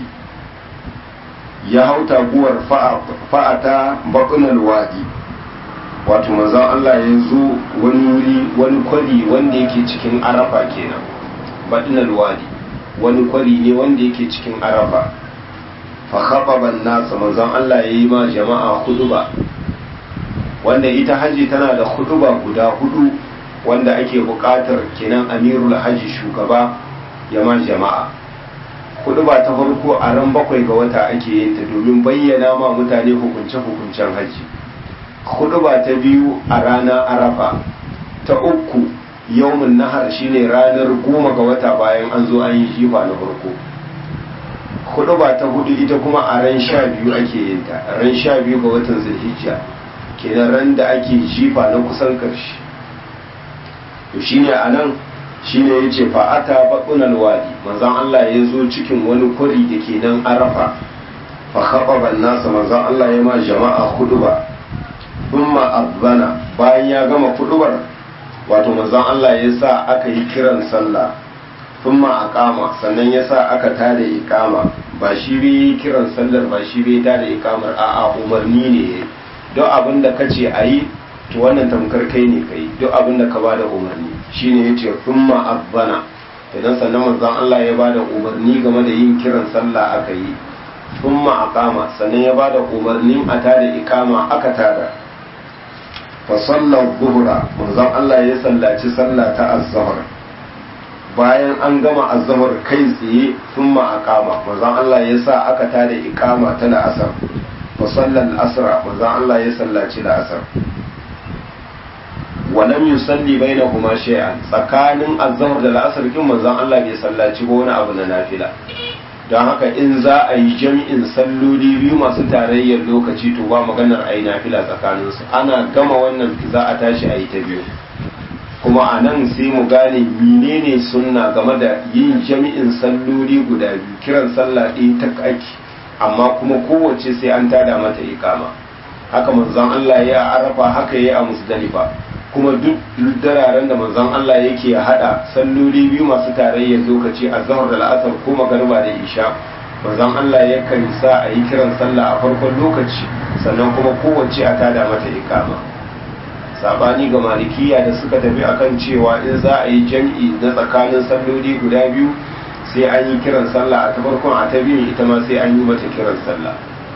ya hau taguwar fa'ata baƙunan wadi wato manzon Allah ya zo wani wuri wani kwari wanda yake cikin arafa kenan baɗunan wadi wani kwari ne wanda yake cikin arafa fa khaɓaban nasa manzon Allah ya yi ma jama'a huduba wanda ita haji tana da huduba guda hudu wanda ake buƙatar kenan amirul haji shugaba ya ma jama'a huduba ta farko a ran bakwai ga wata ake yin ta domin bayyana ma mutane hukunce-hukuncen haji huduba ta biyu a rana arafa ta uku yawmin nahar shine ranar goma ga wata bayan an zo an yi jifa na farko huduba ta hudu ita kuma a ran sha biyu ake yin ta ran sha biyu ga watan zulhijja kenan ran da ake jifa na kusan karshe to shine a nan shine ya ce fa'ata baƙunan wadi manzan Allah ya zo cikin wani kwari da ke nan arafa fa khaɓaɓan nasa manzan Allah ya ma jama'a huduba umma abbana bayan ya gama hudubar wato manzan Allah ya sa aka yi kiran sallah umma aqama sannan ya sa aka tada iqama ba shi bai kiran sallar ba shi bai ta da ikamar a'a umarni ne duk abin da kace a yi to wannan tamkar kai ne kai duk abin da ka bada umarni shine yace thumma azzana idan sannan manzon Allah ya bada umarni game da yin kiran sallah aka yi thumma aqama sannan ya bada umarnin a tada ikama aka tada fa sallar zuhra manzon Allah ya sallaci sallah ta az-zuhr bayan an gama az-zuhr kai tsaye thumma aqama manzon Allah ya sa aka tada ikama ta la'asar fa sallar asra manzon Allah ya sallaci la'asar walam yusalli bainahuma shay'an tsakanin azhar da la'asar kin manzon Allah bai sallaci ba wani abu na nafila don haka in za a yi jami'in salloli biyu masu tarayyar lokaci to ba maganar a yi nafila tsakanin su ana gama wannan za a tashi a yi ta biyu kuma a nan sai mu gane menene sunna game da yin jami'in salloli guda biyu kiran sallah ɗaya ta kaki amma kuma kowace sai an tada mata ikama haka manzon Allah ya arafa haka ya a musdalifa kuma duk dararen da manzon Allah yake hada salloli biyu masu tarayyar lokaci a zahar da la'asar ko magariba da isha manzon Allah yakan sa a yi kiran sallah a farkon lokaci sannan kuma kowace a tada mata ikama sabani ga malikiya da suka tafi akan cewa in za a yi jam'i na tsakanin salloli guda biyu sai an yi kiran sallah a ta farkon a ta biyu ita ma sai an yi mata kiran sallah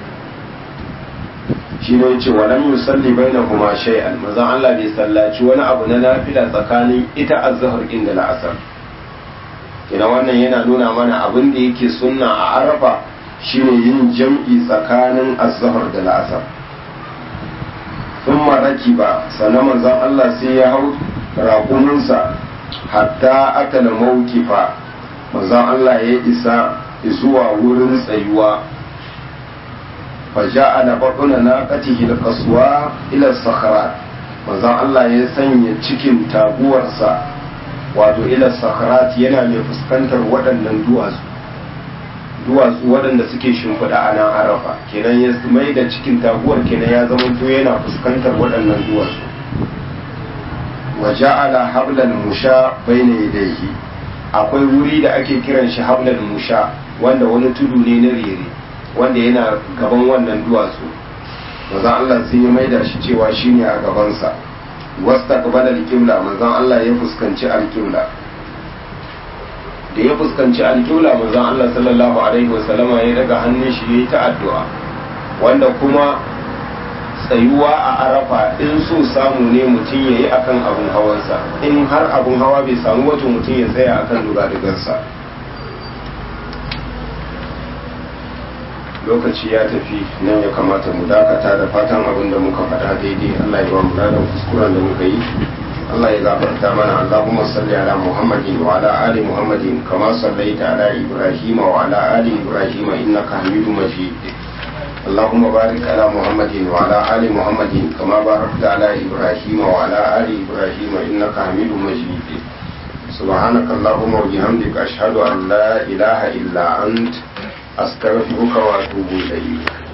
shi ne ce wa lam yusalli bainahuma shay'an manzon Allah bai sallaci wani abu na nafila tsakanin ita az-zuhr din da la'asar kina wannan yana nuna mana abin da yake sunna a arafa shine yin jam'i tsakanin az-zuhr da la'asar thumma rakiba sannan manzon Allah sai ya hau raƙuminsa hatta atala mawkifa manzon Allah ya isa zuwa wurin tsayuwa فجعل بطن ناقته القصوى إلى الصخرات manzon Allah ya sanya cikin taguwarsa wato ila sakharat yana mai fuskantar waɗannan duwatsu duwatsu waɗanda suke shimfiɗa a nan arafa kenan ya mai da cikin taguwar kenan ya zama to yana fuskantar waɗannan duwatsu wa ja'ala hablal musha bayna yadayhi akwai wuri da ake kiran shi hablal musha wanda wani tudu ne na rere wanda yana gaban wannan duwatsu manzon Allah sai ya maida shi cewa shine a gabansa wasta qabala al-qibla manzon Allah ya fuskanci al-qibla da ya fuskanci al-qibla manzon Allah sallallahu alaihi wasallama ya daga hannun shi yayi ta addu'a wanda kuma tsayuwa a arafa in so samu ne mutum yayi akan abun hawansa in har abun hawa bai samu wato mutum ya tsaya akan dugadugarsa lokaci ya tafi nan ya kamata mu dakata da fatan abin da muka faɗa daidai Allah ya ba mu ladan kuskuren da muka yi Allah ya gafarta mana Allahumma salli ala Muhammadin wa ala ali Muhammadin kama sallaita ala Ibrahim wa ala ali Ibrahim innaka Hamidum Majid اللهم بارك على محمد وعلى آل محمد كما باركت على إبراهيم وعلى آل إبراهيم إنك حميد مجيد سبحانك اللهم وبحمدك أشهد أن لا إله إلا أنت أستغفرك وأتوب إليك